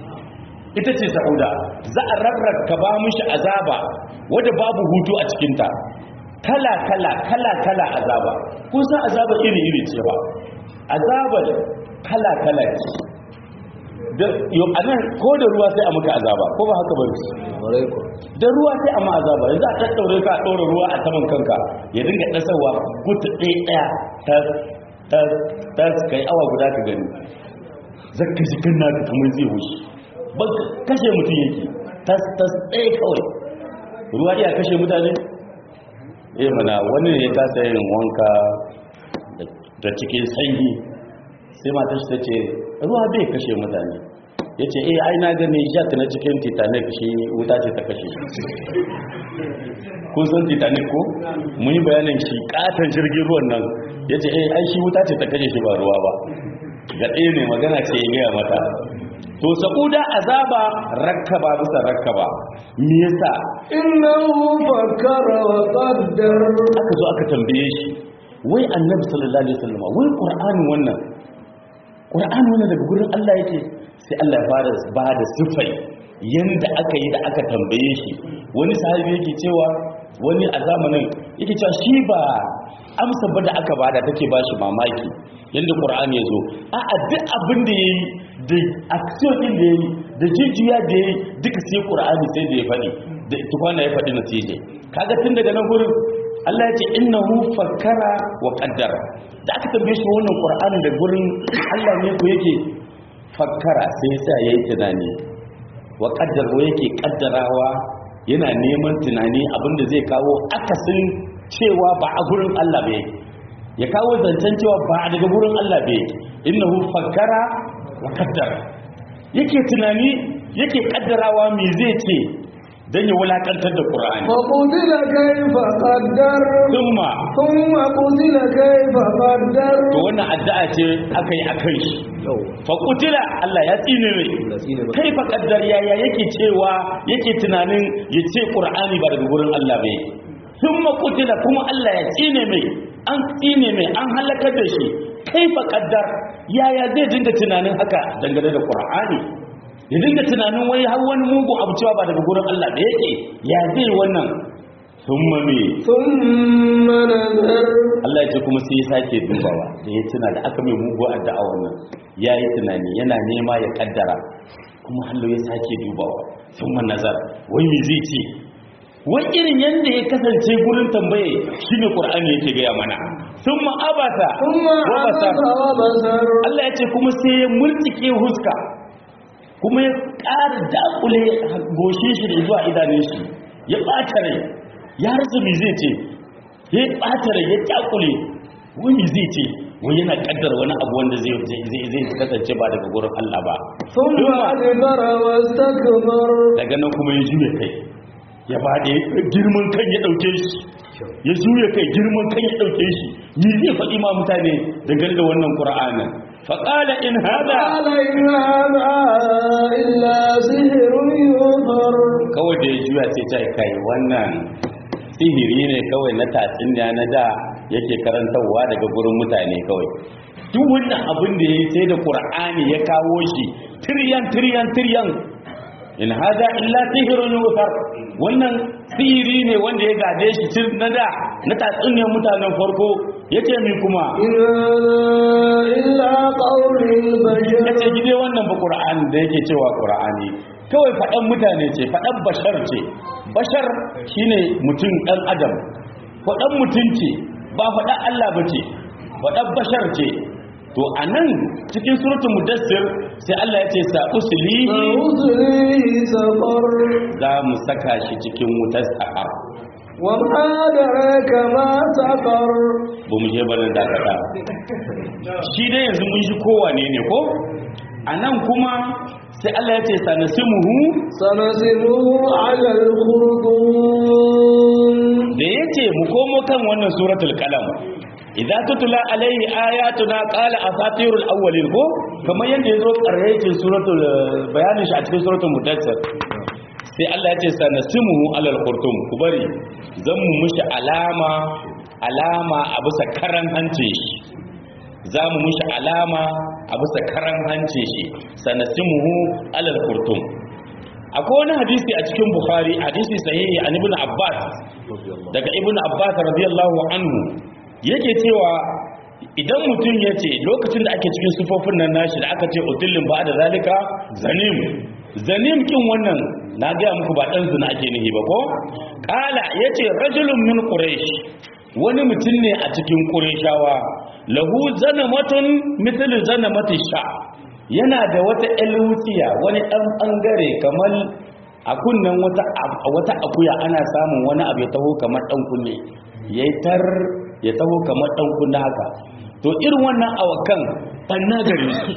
ita ce sa'uda za a rarraka ba mishi azaba wadda babu hutu a cikinta kala kala kala kala azaba kun san azaba iri iri ce ba azabar kala kala ce da yau anan ko da ruwa sai a maka azaba ko ba haka ba da ruwa sai a ma azaba yanzu a tattaure ka a ɗora ruwa a saman kanka ya dinga ɗasarwa gutu ɗaya ɗaya ta ta ta kai awa guda ka gani zakka shi kan naka kamar zai wuce ba kashe mutum yake tas tas ɗaya kawai ruwa iya kashe mutane eh mana wani ne ta yin wanka da cikin sanyi sai matar shi ta ce ruwa bai kashe mutane ya ce eh ai na gani jack na cikin titanic shi wuta ce ta kashe kun san titanic ko mun yi bayanin shi katon jirgin ruwan nan ya ce eh ai shi wuta ce ta kashe shi ba ruwa ba ga ɗaya ne magana ce ya gaya mata to saboda azaba rakkaba bisa rakkaba me yasa إنه فكر وقدر aka zo aka tambaye shi wai annabi sallallahu alaihi wasallam wai qur'ani wannan qur'ani wannan daga gurin Allah yake sai Allah ya fara ba da sifai yanda aka yi da aka tambaye shi wani sahabi yake cewa wani a zamanin yake cewa shi ba amsa ba da aka bada take ba shi mamaki yanda qur'ani ya zo a'a duk abin da yayi da action din da yayi da jijiya da yayi duka sai qur'ani sai da ya faɗi da tukwana ya faɗi natije kaga tun daga nan gurin Allah ya ce innahu fakkara wa qaddara da aka tambaye shi wannan qur'ani da gurin Allah ne ko yake fakkara sai ya sa yayi tunani wa qaddara ko yake kaddarawa yana neman tunani abinda zai kawo akasin cewa ba a gurin Allah ba yake ya kawo zancen cewa ba daga gurin Allah ba yake innahu fakkara wa qaddara yake tunani yake kaddarawa me zai ce dan ya wulakantar da Qur'ani فقتل كيف قدر thumma ثم قتل كيف قدر to wannan addu'a ce aka yi akan shi fa qutila Allah ya tsine mai kai fa kaddar yaya yake cewa yake tunanin ya ce Qur'ani ba daga gurin Allah ba thumma qutila kuma Allah ya tsine mai an tsine mai an halakar da shi kai fa kaddar yaya zai dinga tunanin haka dangane da Qur'ani ya dinga tunanin wai har wani mugu abu cewa ba daga gurin Allah da yake ya zai wannan thumma me ثم نذر Allah ya ce kuma sai ya sake dubawa da ya tuna da aka mai mugu addu'a wannan ya yi tunani yana nema ya kaddara kuma hallo ya sake dubawa sun man nazar wai me zai ce wai irin yadda ya kasance gurin tambaye shine qur'ani yake gaya mana sun ma abata ثم wa عبس basar وبصر Allah ya ce kuma sai ya murtike huska kuma ya ƙara dakule goshe shi da zuwa idanun shi ya ɓata rai ya rasa me zai ce ya ɓata rai ya dakule wani zai ce wani yana ƙaddar wani abu wanda zai zai zai kasance ba daga gurin Allah ba ثم أدبر واستكبر daga nan kuma ya juya kai ya faɗi girman kan ya ɗauke shi ya juya kai girman kan ya ɗauke shi ni zai faɗi ma mutane dangane da wannan ƙura'anin faƙala in hada قال إن هذا إلا سحر يؤثر kawai da ya juya sai ta kai wannan sihiri ne kawai na tatsuniya na da yake karantarwa daga gurin mutane kawai duk wannan abin da ya yi sai da ƙura'ani ya kawo shi tiryan tiryan tiryan in hada illa sihirun yuthar wannan sihiri ne wanda ya gade shi tun na da na tatsuniyar mutanen farko yace mi kuma إن هذا إلا قول البشر yace gide wannan ba qur'ani da yake cewa qur'ani kawai faɗan mutane ce faɗan bashar ce bashar shine mutum ɗan adam faɗan mutum ce ba faɗan Allah ba ce faɗan bashar ce to anan cikin suratul mudassir sai Allah ya ce sa uslihi فأصليه سقر za mu saka shi cikin wutar sakar وما أدراك ما سقر ba mu je barin dakata shi dai yanzu mun shi kowane ne ko a nan kuma sai Allah ya ce sanasimuhu سنسمه على الخرطوم da ya ce mu komo kan wannan suratul kalam idan tutula alaihi ayatuna qala asatirul awwalin ko kamar yadda yazo karrayacin suratul bayanin shi a cikin suratul mudaththir sai Allah ya ce sanasimuhu alal khurtum ku bari zan mu mushi alama alama a bisa karan hancin shi za mu mushi alama a bisa karan hancin shi sanasimuhu alal khurtum akwai wani hadisi a cikin bukhari hadisi sahihi an ibn abbas daga ibn abbas radiyallahu anhu yake cewa idan mutum ya ce lokacin da ake cikin sufofin nan nashi da aka ce utullin ba da zalika zanim zanim kin wannan na gaya muku ba dan zina ake nihi ba ko kala yace rajulun min quraish wani mutum ne a cikin qurayshawa lahu zanamatun mithlu zanamati sha yana da wata elwutsiya wani dan bangare kamar a kunnen wata wata akuya ana samun wani abu ya taho kamar dan kunne yayi tar ya taho kamar dan kunne haka to irin wannan awakan banna gare su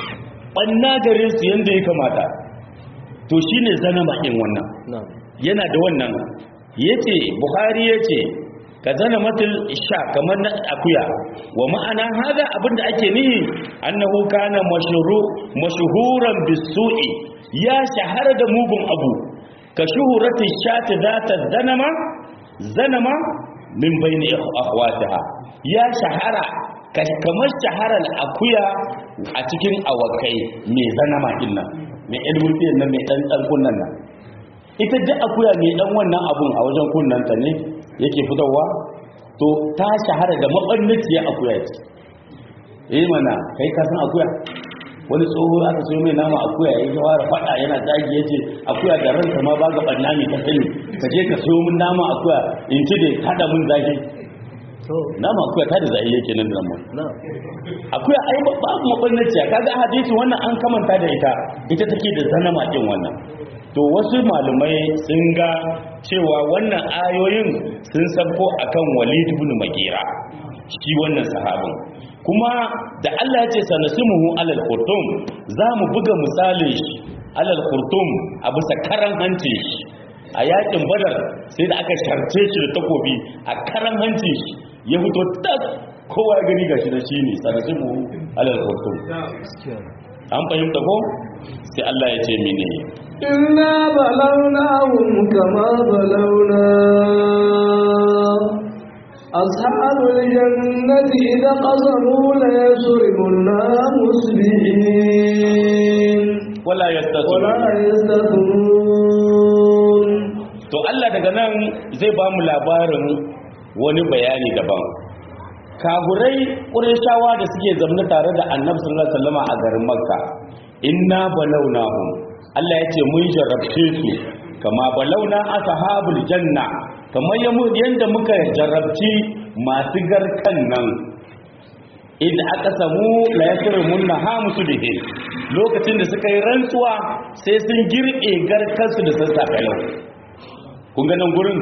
banna gare su yanda ya kamata to shine zanama din wannan yana da wannan yace bukhari yace ka zana matul sha kamar na akuya wa ma'ana hada abinda ake nihi annahu kana mashhuru mashhuran bisu'i ya shahara da mugun abu ka shuhurati shati zata zanama zanama min bayni akhwatiha ya shahara kamar shaharar akuya a cikin awakai mai zanama din nan mai ilmulfiyar nan mai dan dan kunnan nan ita duk akuya mai dan wannan abun a wajen kunnanta ne yake fitowa to ta shahara da maɓannaciyar akuya ce eh mana kai ka san akuya wani tsoho aka so mai nama akuya ya yi fara faɗa yana zagi ya ce akuya da ranka ma ba ga ɓanna mai ta sani ka je ka so min nama akuya in ci da tada min zagi nama akuya ta da zai yake nan da nan akuya ai babu maɓannaciya kaga a hadisi wannan an kamanta da ita ita take da zanama ɗin wannan to wasu malumai sun ga cewa wannan ayoyin sun sabko akan walid ibn magira shi wannan sahabin kuma da Allah ya ce sanasimuhu alal khurtum za mu buga misalin shi alal khurtum a bisa karan hanci shi a yakin badar sai da aka sharce shi da takobi a karan hancin shi ya fito tas kowa ya gani gashi da shi ne sanashin mu alal kurtum an fahimta ko sai Allah ya ce mene إنا بلوناهم كما بلونا أصحاب الجنة إذا قسموا ليسرمنها مسبحين wala yastasu ولا يستثنون to Allah daga nan zai ba mu labarin wani bayani daban kagurai ƙureshawa da suke zamna tare da annabi sallallahu alaihi wasallam a garin makka inna balawnahum Allah ya ce mun jarrabce su kama balawna ashabul janna kamar yanda muka jarrabci masu garkan nan idan aka samu la yasrimun ha musu bihi lokacin da suka yi rantsuwa sai sun girbe garkansu da sassafe yau kun ga nan gurin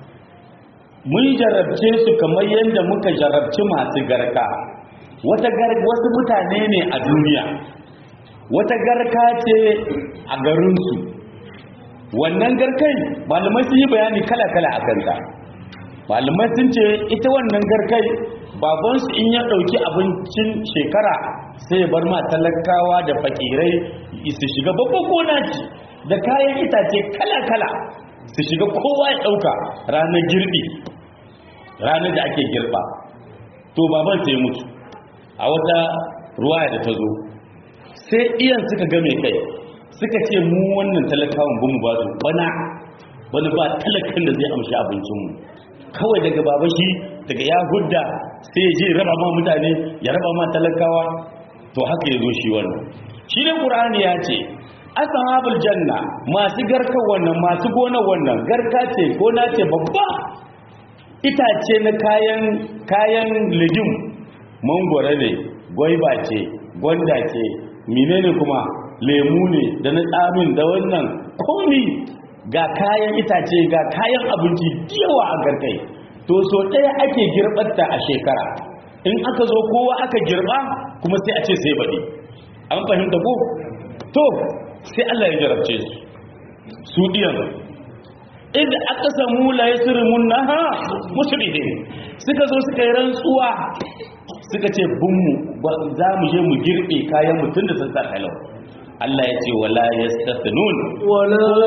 mun jarabce su kamar yadda muka jarabci masu garka wata gar wasu mutane ne a duniya wata garka ce a garinsu wannan garkai malamai sun yi bayani kala-kala a kanta malamai sun ce ita wannan garkai babansu in ya ɗauki abincin shekara sai ya bar ma talakawa da fakirai su shiga babban gona ce da kayan itace kala-kala su shiga kowa ya ɗauka ranar girbi ranar da ake girba to baban sai mutu a wata ruwaya da ta zo sai iyan suka game kai suka ce mu wannan talakawan bamu ba su bana bana ba talakan da zai amshi abincinmu kawai daga baba shi daga ya hudda sai ya je ya raba ma mutane ya raba ma talakawa to haka ya zo shi wannan shi ne ƙur'ani ya ce ashabul janna masu garkar wannan masu gona wannan garka ce gona ce babba itace na kayan kayan legim mangwara ne gwaiba ce gwanda ce menene kuma lemu ne da na tsamin da wannan komi ga kayan itace ga kayan abinci yawa a garkai to so ɗaya ake girbarta a shekara in aka zo kowa aka girba kuma sai a ce sai baɗi an fahimta ko to sai Allah ya jarabce su su diyan inda aka samu la yasrimun naha musrihin suka zo suka yi rantsuwa suka ce bunmu za mu je mu girbe kayan mutun da sassa kalau Allah ya ce wala yastathnun ولا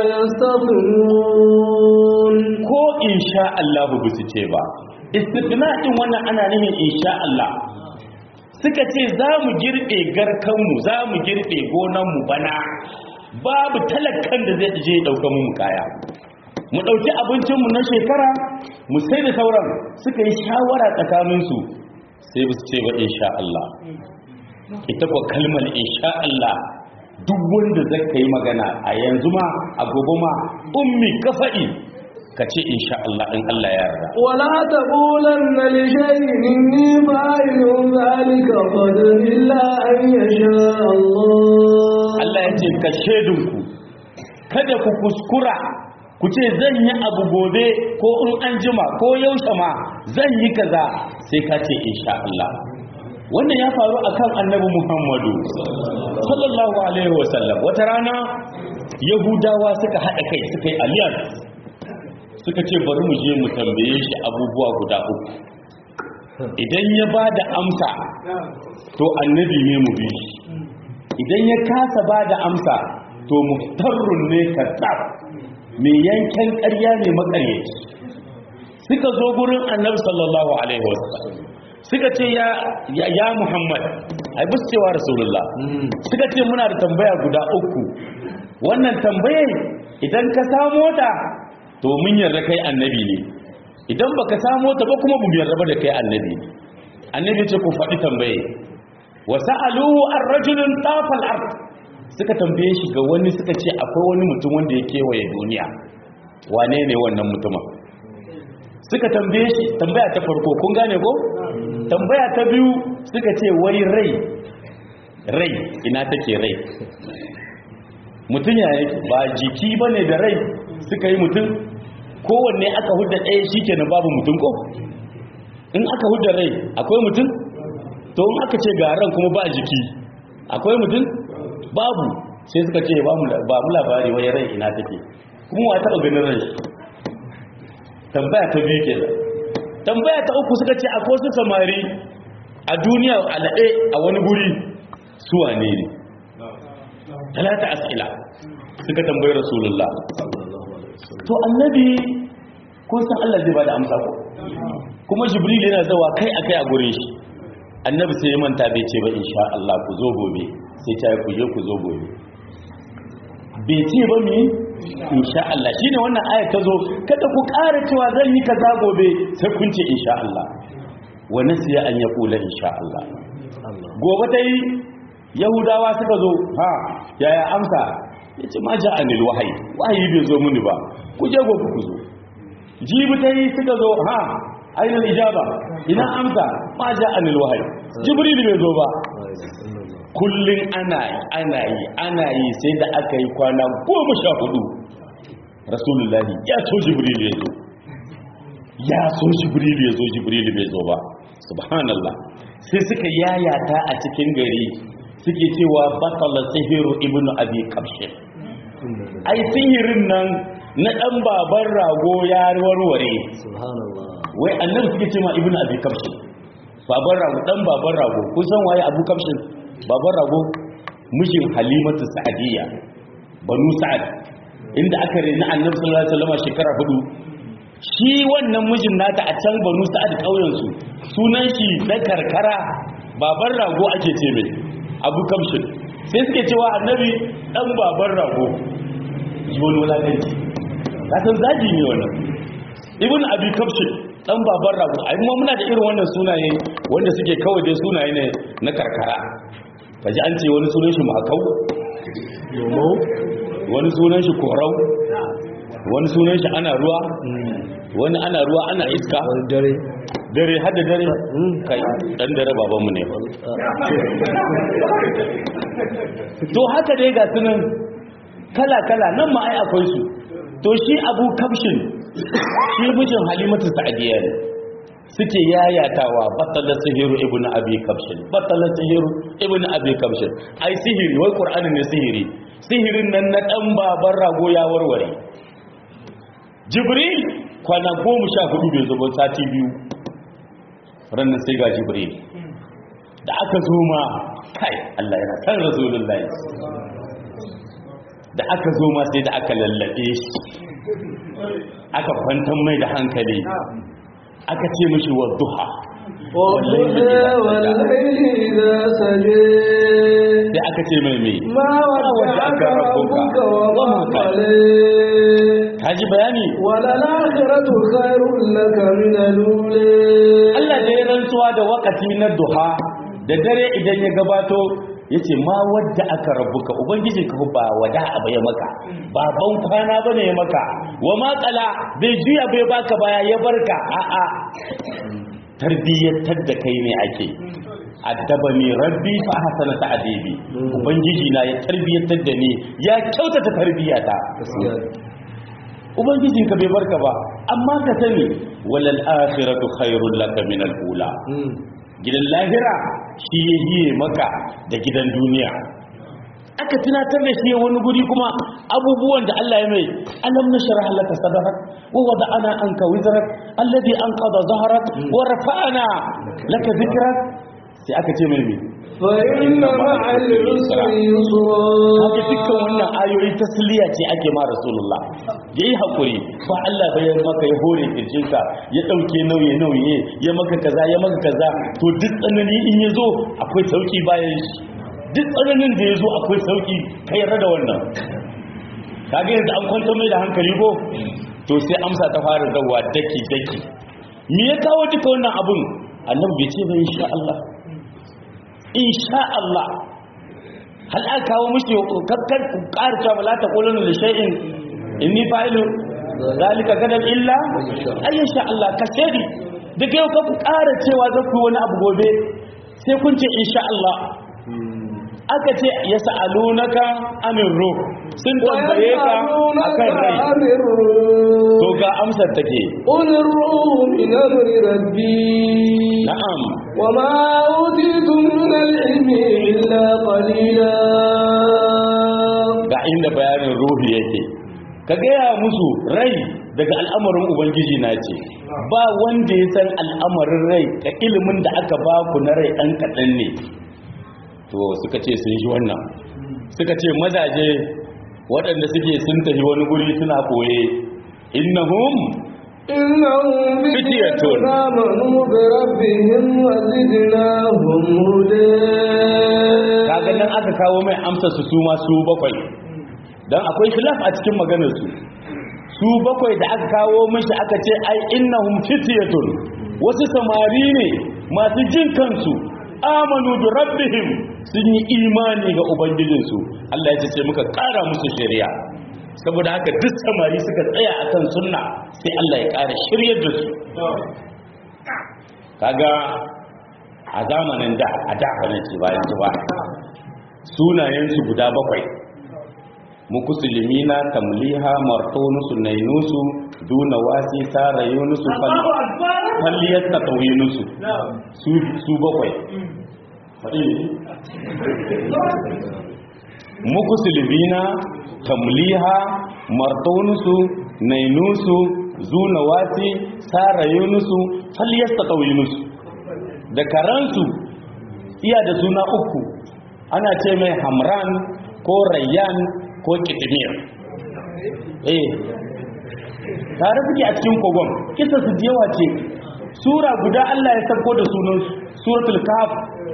يستثنون ko insha Allah ba su ce ba istithna din wannan ana nufin insha Allah suka ce za mu girbe garkanmu za mu girbe gonanmu bana babu talakan da zai je ɗauka mu kaya mu ɗauki abincinmu na shekara mu sai da sauran suka yi shawara tsakaninsu sai ba su ce ba insha Allah ita kuwa kalmar insha Allah duk wanda zai ka yi magana a yanzu ma a gobe ma ummi ka faɗi ka ce insha Allah in Allah ya yarda ولا تقولن لشيء إني فاعل ذلك غدا إلا أن يشاء الله Allah ya ce ka shedinku kada ku kuskura ku ce zan yi abu gobe ko in an jima ko yaushe ma zan yi kaza sai ka ce insha Allah wannan ya faru akan annabi Muhammadu sallallahu alaihi wasallam wata rana yahudawa suka haɗa kai suka yi alliance suka ce bari mu je mu tambaye shi abubuwa guda uku idan ya ba da amsa to annabi ne mu bi shi idan ya kasa ba da amsa to muftarrun ne kazzab mai yankan ƙarya ne makaryaci suka zo gurin annabi sallallahu alaihi wasallam suka ce ya ya, ya muhammad ai bus cewa rasulullah suka ce muna da tambaya guda uku wannan tambayar idan ka samo ta to mun yarda kai annabi ne idan baka samo ta ba kuma bu yarda ba da kai annabi ne annabi ce ku faɗi tambaye wa sa'aluhu ar-rajulun tafal ard suka tambaye shi ga wani suka ce akwai wani mutum wanda ya kewaye duniya wane ne wannan mutumin suka tambaye shi tambaya ta farko kun gane ko tambaya ta biyu suka ce wai rai rai ina take rai mutum ya yake ba jiki bane da rai suka yi mutum kowanne aka hudda ɗaya shikenan babu mutum ko in aka hudda rai akwai mutum to in aka ce ga ran kuma ba jiki akwai mutum babu sai suka ce ba mu labari wai rai ina take kuma wa taɓa ganin ran shi tambaya ta biyu kenan tambaya ta uku suka ce akwai wasu samari a duniya a laɗe a wani guri su wane ne talata as'ila suka tambayi rasulullah to annabi kun san Allah zai bada amsa ko kuma jibril yana zawa kai akai a gurin shi annabi sai ya manta bai ce ba insha Allah ku zo gobe sai ta ku je ku zo gobe bai ce ba mi insha Allah shine wannan ayat ta zo kada ku ƙara cewa zan yi kaza gobe sai kun ce insha Allah wa nasiya an yaqula insha Allah gobe ta yi yahudawa suka zo ha yaya amsa ya ce ma ja'anil wahayi wahayi bai zo muni ba ku je gobe ku zo jibi ta yi suka zo ha ainihin ijaba ina amsa ma ja'anil wahayi jibril bai zo ba kullum ana yi ana yi ana yi sai da aka yi kwana goma sha hudu rasulullahi ya so jibril ya zo ya so jibril ya zo jibril bai zo ba subhanallah sai suka yayata a cikin gari suke cewa batala sihiru ibnu abi kabshin ai sihirin nan na dan baban rago ya warware wai annabi suke cewa ibnu abi kabshin baban rago dan baban rago kun san waye abu kabshin baban rago mijin halimatu sa'adiyya banu sa'ad inda aka rena annabi sallallahu alaihi wasallam shekara hudu shi wannan mijin nata a can banu sa'ad kauyen su sunan shi na karkara baban rago ake ce mai abu kamshin sai suke cewa annabi dan baban rago wani wulakanci kasan zaji ne wannan ibn abi kamshin dan baban rago ai mu muna da irin wannan sunaye wanda suke kawai dai sunaye ne na karkara kaji an ce wani sunan shi makau wani sunan shi korau wani sunan shi ana ruwa wani ana ruwa ana iska dare dare hada dare kai dan dare babanmu ne to haka dai ga sunan kala-kala nan ma ai akwai su to shi abu kamshin shi mijin halimatu sa'adiyya ne suke yayatawa battalar sihiru ibn abi kamshin battalar sihiru ibn abi kamshin ai sihiri wai qur'ani ne sihiri sihirin nan na dan baban rago ya warware jibril kwana goma sha hudu bai zo ba sati biyu ranar sai ga jibril da aka zo ma kai Allah yana san rasulullahi da aka zo ma sai da aka lallabe shi aka kwantar mai da hankali aka ce mishi wa duha والضحى والليل إذا سجى sai aka ce mai mai ما ودعك ربك وما قلى kaji bayani وللآخرة خير لك من الأولى Allah da ya rantsuwa da wakati na duha da dare idan ya gabato ya ce ma wadda aka rabuka ubangiji ka ba wada abu ya maka baban kwana bane ya maka wa matsala bai juya bai baka baya ya barka a'a tarbiyyatar da kai ne ake addabani rabbi fa hasana ta'dibi ubangiji na ya tarbiyyatar da ni ya kyautata tarbiyata ubangijinka bai barka ba amma ka sani walal akhiratu khairul laka min al ula gidan lahira shi ya hiye maka da gidan duniya aka tunatar da shi wani guri kuma abubuwan da Allah ya mai alam nashrah laka sadrak wa wada'ana anka wizrak alladhi anqadha dhahrak wa rafa'na laka dhikrak sai aka ce mai me فإن مع العسر haka يسرا dukkan wannan ayoyi tasliya ce ake ma rasulullah yayi hakuri ba Allah bai maka ya hore kirjinka ya dauke nauye nauye ya maka kaza ya maka kaza to duk tsanani in yazo akwai sauki bayan shi duk tsananin da yazo akwai sauki kai yarda da wannan kaga yanzu an kwanta mai da hankali ko to sai amsa ta fara zawa daki daki me ya kawo duka wannan abun annabi bai ce ba insha Allah insha Allah hal aka kawo mushi kakkar ku ƙara cewa la ta quluna li shay'in inni fa'ilu zalika gadan illa ayyasha Allah ka shedi daga yau ka ku ƙara cewa za ku yi wani abu gobe sai kun ce insha Allah aka ce yas'alunaka anir ruh sun tambaye ka akan rai عن الروح to ga amsar take قل الروح من أمر ربي na'am وما أوتيتم من العلم إلا قليلا ga inda bayanin ruhi yake ka gaya musu rai daga al'amarin ubangiji na ce ba wanda ya san al'amarin rai ka ilimin da aka ba ku na rai ɗan kaɗan ne to suka ce sun ji wannan suka ce mazaje waɗanda suke sun tafi wani guri suna ɓoye innahum إنهم فتية فتية آمنوا بربهم وزدناهم هدى kaga nan aka kawo mai amsa su su ma su bakwai dan akwai khilaf a cikin maganar su su bakwai da aka kawo mishi aka ce ai innahum fityatun wasu samari ne masu jin kansu amanu bi rabbihim sun yi imani ga ubangijinsu Allah ya ce muka kara musu shari'a saboda haka duk samari suka tsaya akan sunna sai Allah ya kara shiryar da su kaga a zamanin da a da bane ce bayan su ba sunayensu guda bakwai mukusulimina tamliha martonusu nainusu duna wasi sara yunusu falliyar tatawinusu su bakwai mukusulimina tamliha martonusu nainusu zuna wasi sara yunusu falliyar tatawinusu da karansu iya da suna uku ana ce mai hamran ko rayyan ko kitimir eh tare suke a cikin kogon kisa su jewa ce sura guda Allah ya sako da sunan suratul kaf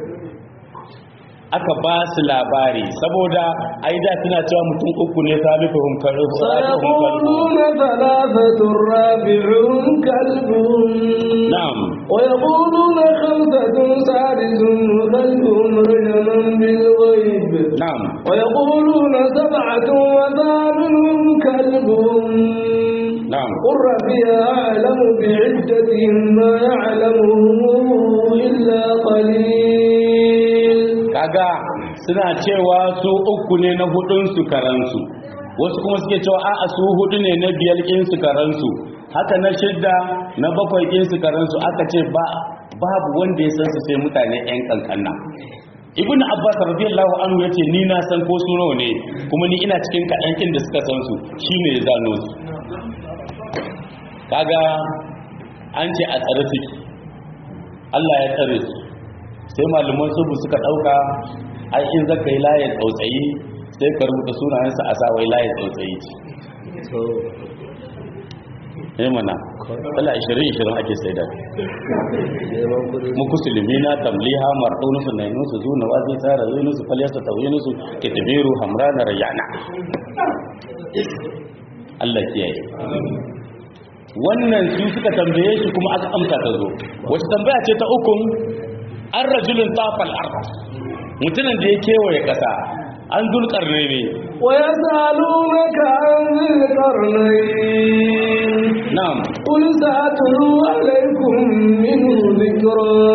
aka ba su labari saboda ai da suna cewa mutum uku ne salifahum سيقولون ثلاثة رابعهم كلبهم na'am ويقولون خمسة سادسهم كلبهم رجما بالغيب na'am ويقولون سبعة وثامنهم كلبهم na'am قل ربي أعلم بعدتهم ما يعلمهم إلا قليل kaga suna cewa su uku ne na hudun su karansu wasu kuma suke cewa a'a su hudu ne na biyar kin su karansu haka na shidda na bakwai kin su karansu aka ce ba babu wanda ya san su sai mutane yan kankanna ibnu abbas radiyallahu anhu yace ni na san ko su nawa ne kuma ni ina cikin kaɗan kin da suka san su shine ya zano su kaga an ce a tsare suke Allah ya tsare su sai malaman subu suka dauka ai in zaka yi layin tsautsayi sai ka rubuta sunayensa a sawai layin tsautsayi ce eh mana wala 20 20 ake sai da mu kusulmi na tamliha martunu su nainu su zuna wazi tsara yunu su falyasa tawinu su kitabiru hamrana rayana Allah kiyaye wannan su suka tambaye shi kuma aka amsa ta zo wacce tambaya ce ta ukun an rajulun tafal arba mutumin da ya kewaye kasa an dulkar ne ne ويسألونك عن ذي القرنين na'am قل سأتلو عليكم منه ذكرا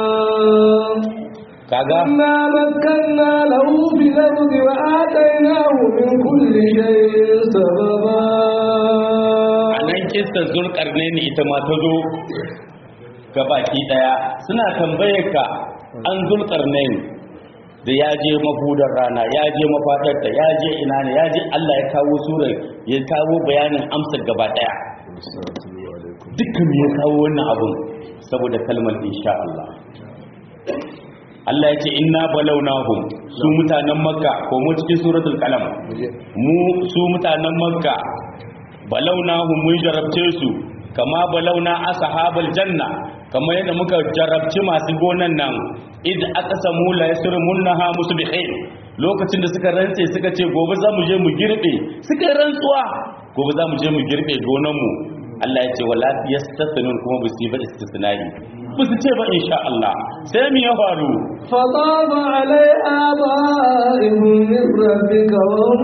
kaga إنا مكنا له في الأرض وآتيناه من كل شيء سببا a nan kistar zulkar ne ni ita ma ta zo ga baki daya suna tambaye ka an zulkar ne da ya je mafudar rana ya je mafadarta ya je ina ne ya je Allah ya kawo surar ya kawo bayanin amsar gaba daya dukkan ya kawo wannan abun saboda kalmar insha Allah Allah ya ce inna balawnahum su mutanen makka ko mu cikin suratul qalam mu su mutanen makka balawnahum mun jarabce su kama balawna ashabal janna kama yadda muka jarabci masu gonan nan id aqsamu la yasrimunha musbihin lokacin da suka rantse suka ce gobe za mu je mu girbe suka yi rantsuwa gobe za mu je mu girbe gonan mu Allah ya ce wala yastathunun kuma ba su yi ba istisnai ba su ce ba insha Allah sai mu ya faru فطاب عليها طائف من ربك وهم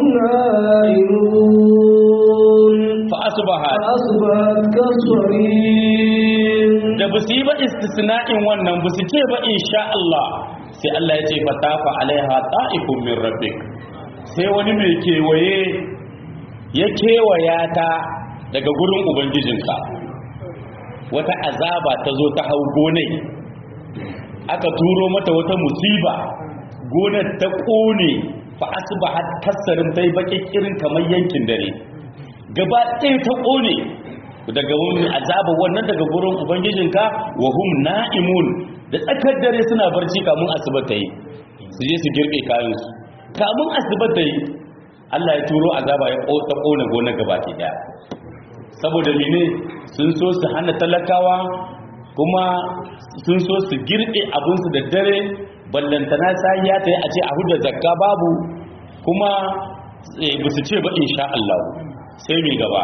نائمون fa asbahat فأصبحت كالصريم da ba su yi ba istisna'in wannan ba su ce ba insha Allah sai Allah ya ce fatafa alaiha ta'ifun min rabbik sai wani mai kewaye ya kewaya ta daga gurin ubangijinka wata azaba ta zo ta hau gonai aka turo mata wata musiba gonar ta kone fa asbahat kasarin bai baki kirin kamar yankin dare gaba ɗaya ta ƙone daga wani azaba wannan daga gurin ubangijinka wa hum na'imun da tsakar dare suna barci kamun asuba ta yi su je su girbe kayansu kamun asuba ta yi Allah ya turo azaba ya ta ƙone gona gaba ke daya saboda mene sun so su hana talakawa kuma sun so su girbe abinsu da dare ballantana sai ya ta yi a ce a huda zakka babu kuma ba su ce ba insha Allah sai mai gaba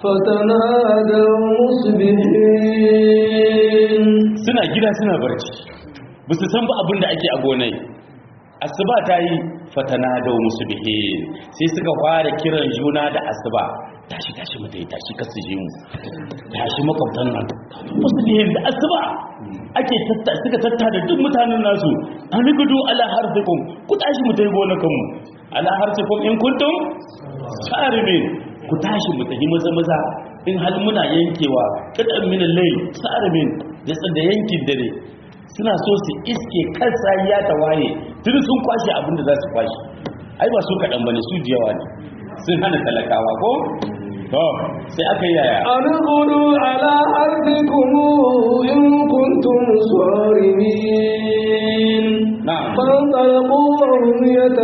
فتنادوا مصبحين suna gida suna barci ba su san ba abin da ake a gonai asuba ta yi fatana da musu bihe sai suka fara kiran juna da asuba tashi tashi mu dai tashi kasu je mu tashi makwabtan nan musu bihe da asuba ake tatta suka tatta da duk mutanen nasu an gudu ala harfikum ku tashi mu dai gonakan mu ala harfikum in kuntum sarimin ku tashi mu tafi maza maza in hal muna yankewa kadan min al-layl sarimin da da yankin dare suna so su iske kansa ya ta waye tun sun kwashe abin da za su kwashe ai ba su kaɗan bane su jiyawa ne sun hana talakawa ko to sai aka yi yaya أن اغدوا على حرثكم إن كنتم صارمين na'am فانطلقوا وهم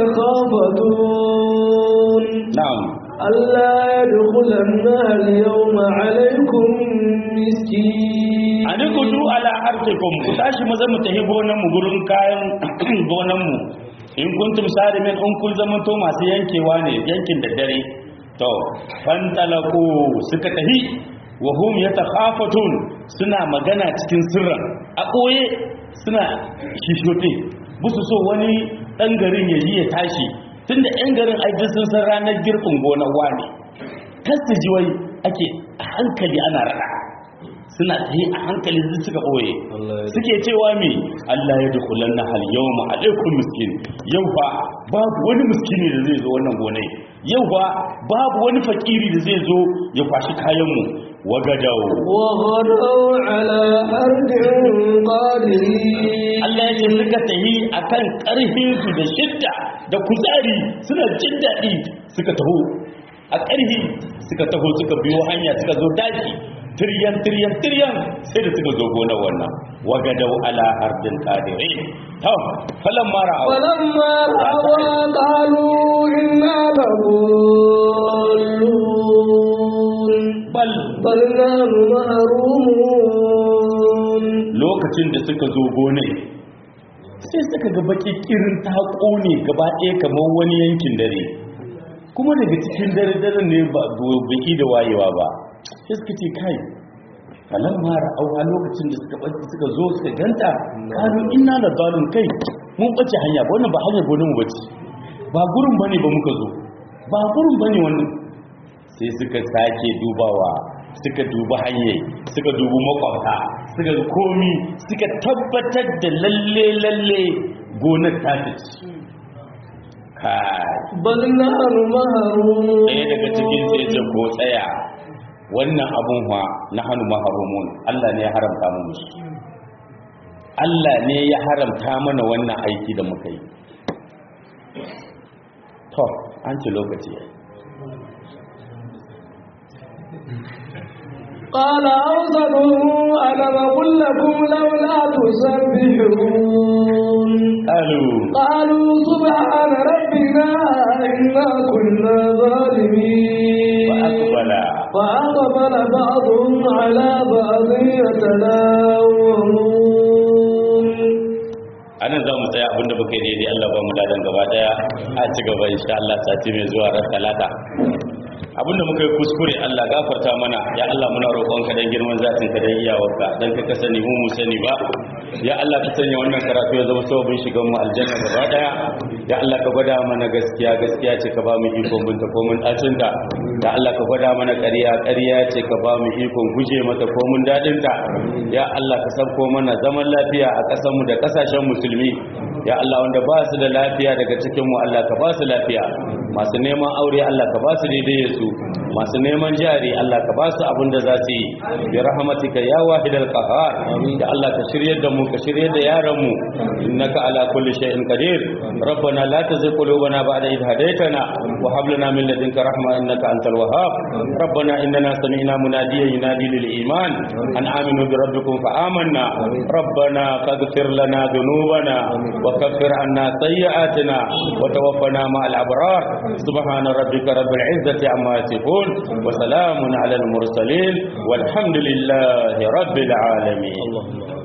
يتخافتون na'am ألا يدخلنها اليوم عليكم مسكين ani kudu ala harfikum ku tashi maza mu tafi gonan mu gurin kayan gonan mu in kuntum sarimin in kun zama to masu yankewa ne yankin da dare to fantalaku suka tafi wa hum yatakhafatun suna magana cikin sirran a koye suna shishote busu so wani dan garin ya yi ya tashi tunda yan garin ai duk sun san ranar girbin gonar wani kasu ji wai ake a hankali ana rada suna tayi a hankali su suka ɓoye suke cewa me Allah ya dukulan na hal yau ma alaikun miskin yau fa babu wani miskini da zai zo wannan gonai yau fa babu wani fakiri da zai zo ya kwashi kayanmu wagadau وغدوا على أرض قادرين Allah ya ce suka tahi akan ƙarfin su da shidda da kuzari suna jin daɗi suka taho a ƙarfi suka taho suka biyo hanya suka zo daji tiryan tiryan tiryan sai da suka zo gonar wannan wagadau ala ardin qadirin to falan mara فلما رأوا قالوا إنا لضالون bal بل نحن محرومون lokacin da suka zo gonar sai suka ga baki kirin ta kone gaba ɗaya kamar wani yankin dare kuma daga cikin dare dare ne ba baki da wayewa ba sai suka ce kai falan mara auha lokacin da suka ɓace suka zo suka ganta kanu inna da zalun kai mun ɓace hanya ba wannan ba hanyar gonar mu bace ba gurin bane ba muka zo ba gurin bane wannan sai suka sake dubawa suka duba hanyar suka dubi makwabta suka ga komi suka tabbatar da lalle lalle gonar ta ci kai بل نحن محرومون ɗaya daga cikin sai ce ko tsaya wannan abun wa na hannu maharumun Allah ne ya haramta mu musu Allah ne ya haramta mana wannan aiki da muka yi to an ci lokaci ya قال أوسطهم ألم أقل لكم لولا تسبحون قالوا قالوا سبحان ربنا إنا كنا ظالمين فأقبل فأقبل بعضهم على بعض يتلاومون anan za mu tsaya abinda muka yi daidai Allah ba mu ladan gaba daya a ci gaba insha Allah sati mai zuwa ran talata abinda muka yi kuskure Allah gafarta mana ya Allah muna roƙon ka dan girman zatin ka dan iyawarka dan ka sani mu mu sani ba ya Allah ka sanya wannan karatu ya zama sababin shigan mu aljanna gaba daya ya Allah ka gwada mana gaskiya gaskiya ce ka ba mu ikon binta ko mun dacin ta ya Allah ka gwada mana ƙarya ƙarya ce ka ba mu ikon guje mata ko mun dadin ta ya Allah ka sabko mana zaman lafiya a ƙasar mu da ƙasashen musulmi ya Allah wanda ba su da lafiya daga cikin mu Allah ka ba su lafiya masu neman aure Allah ka ba su daidai su masu neman jari Allah ka ba su abin da za su yi bi rahmatika ya wahidal qahar da Allah ka shiryar da mu ka shiryar da yaran mu innaka ala kulli shay'in qadir rabbana la tuzigh qulubana ba'da idh hadaytana wa hab lana min ladunka rahma innaka antal wahhab rabbana innana sami'na munadiyan yunadi lil iman an aminu bi rabbikum fa amanna rabbana faghfir lana dhunubana wa kaffir anna sayyi'atina wa tawaffana ma'al abrar subhana rabbika rabbil izzati amma yasifun wa salamun ala al mursalin والحمد لله رب العالمين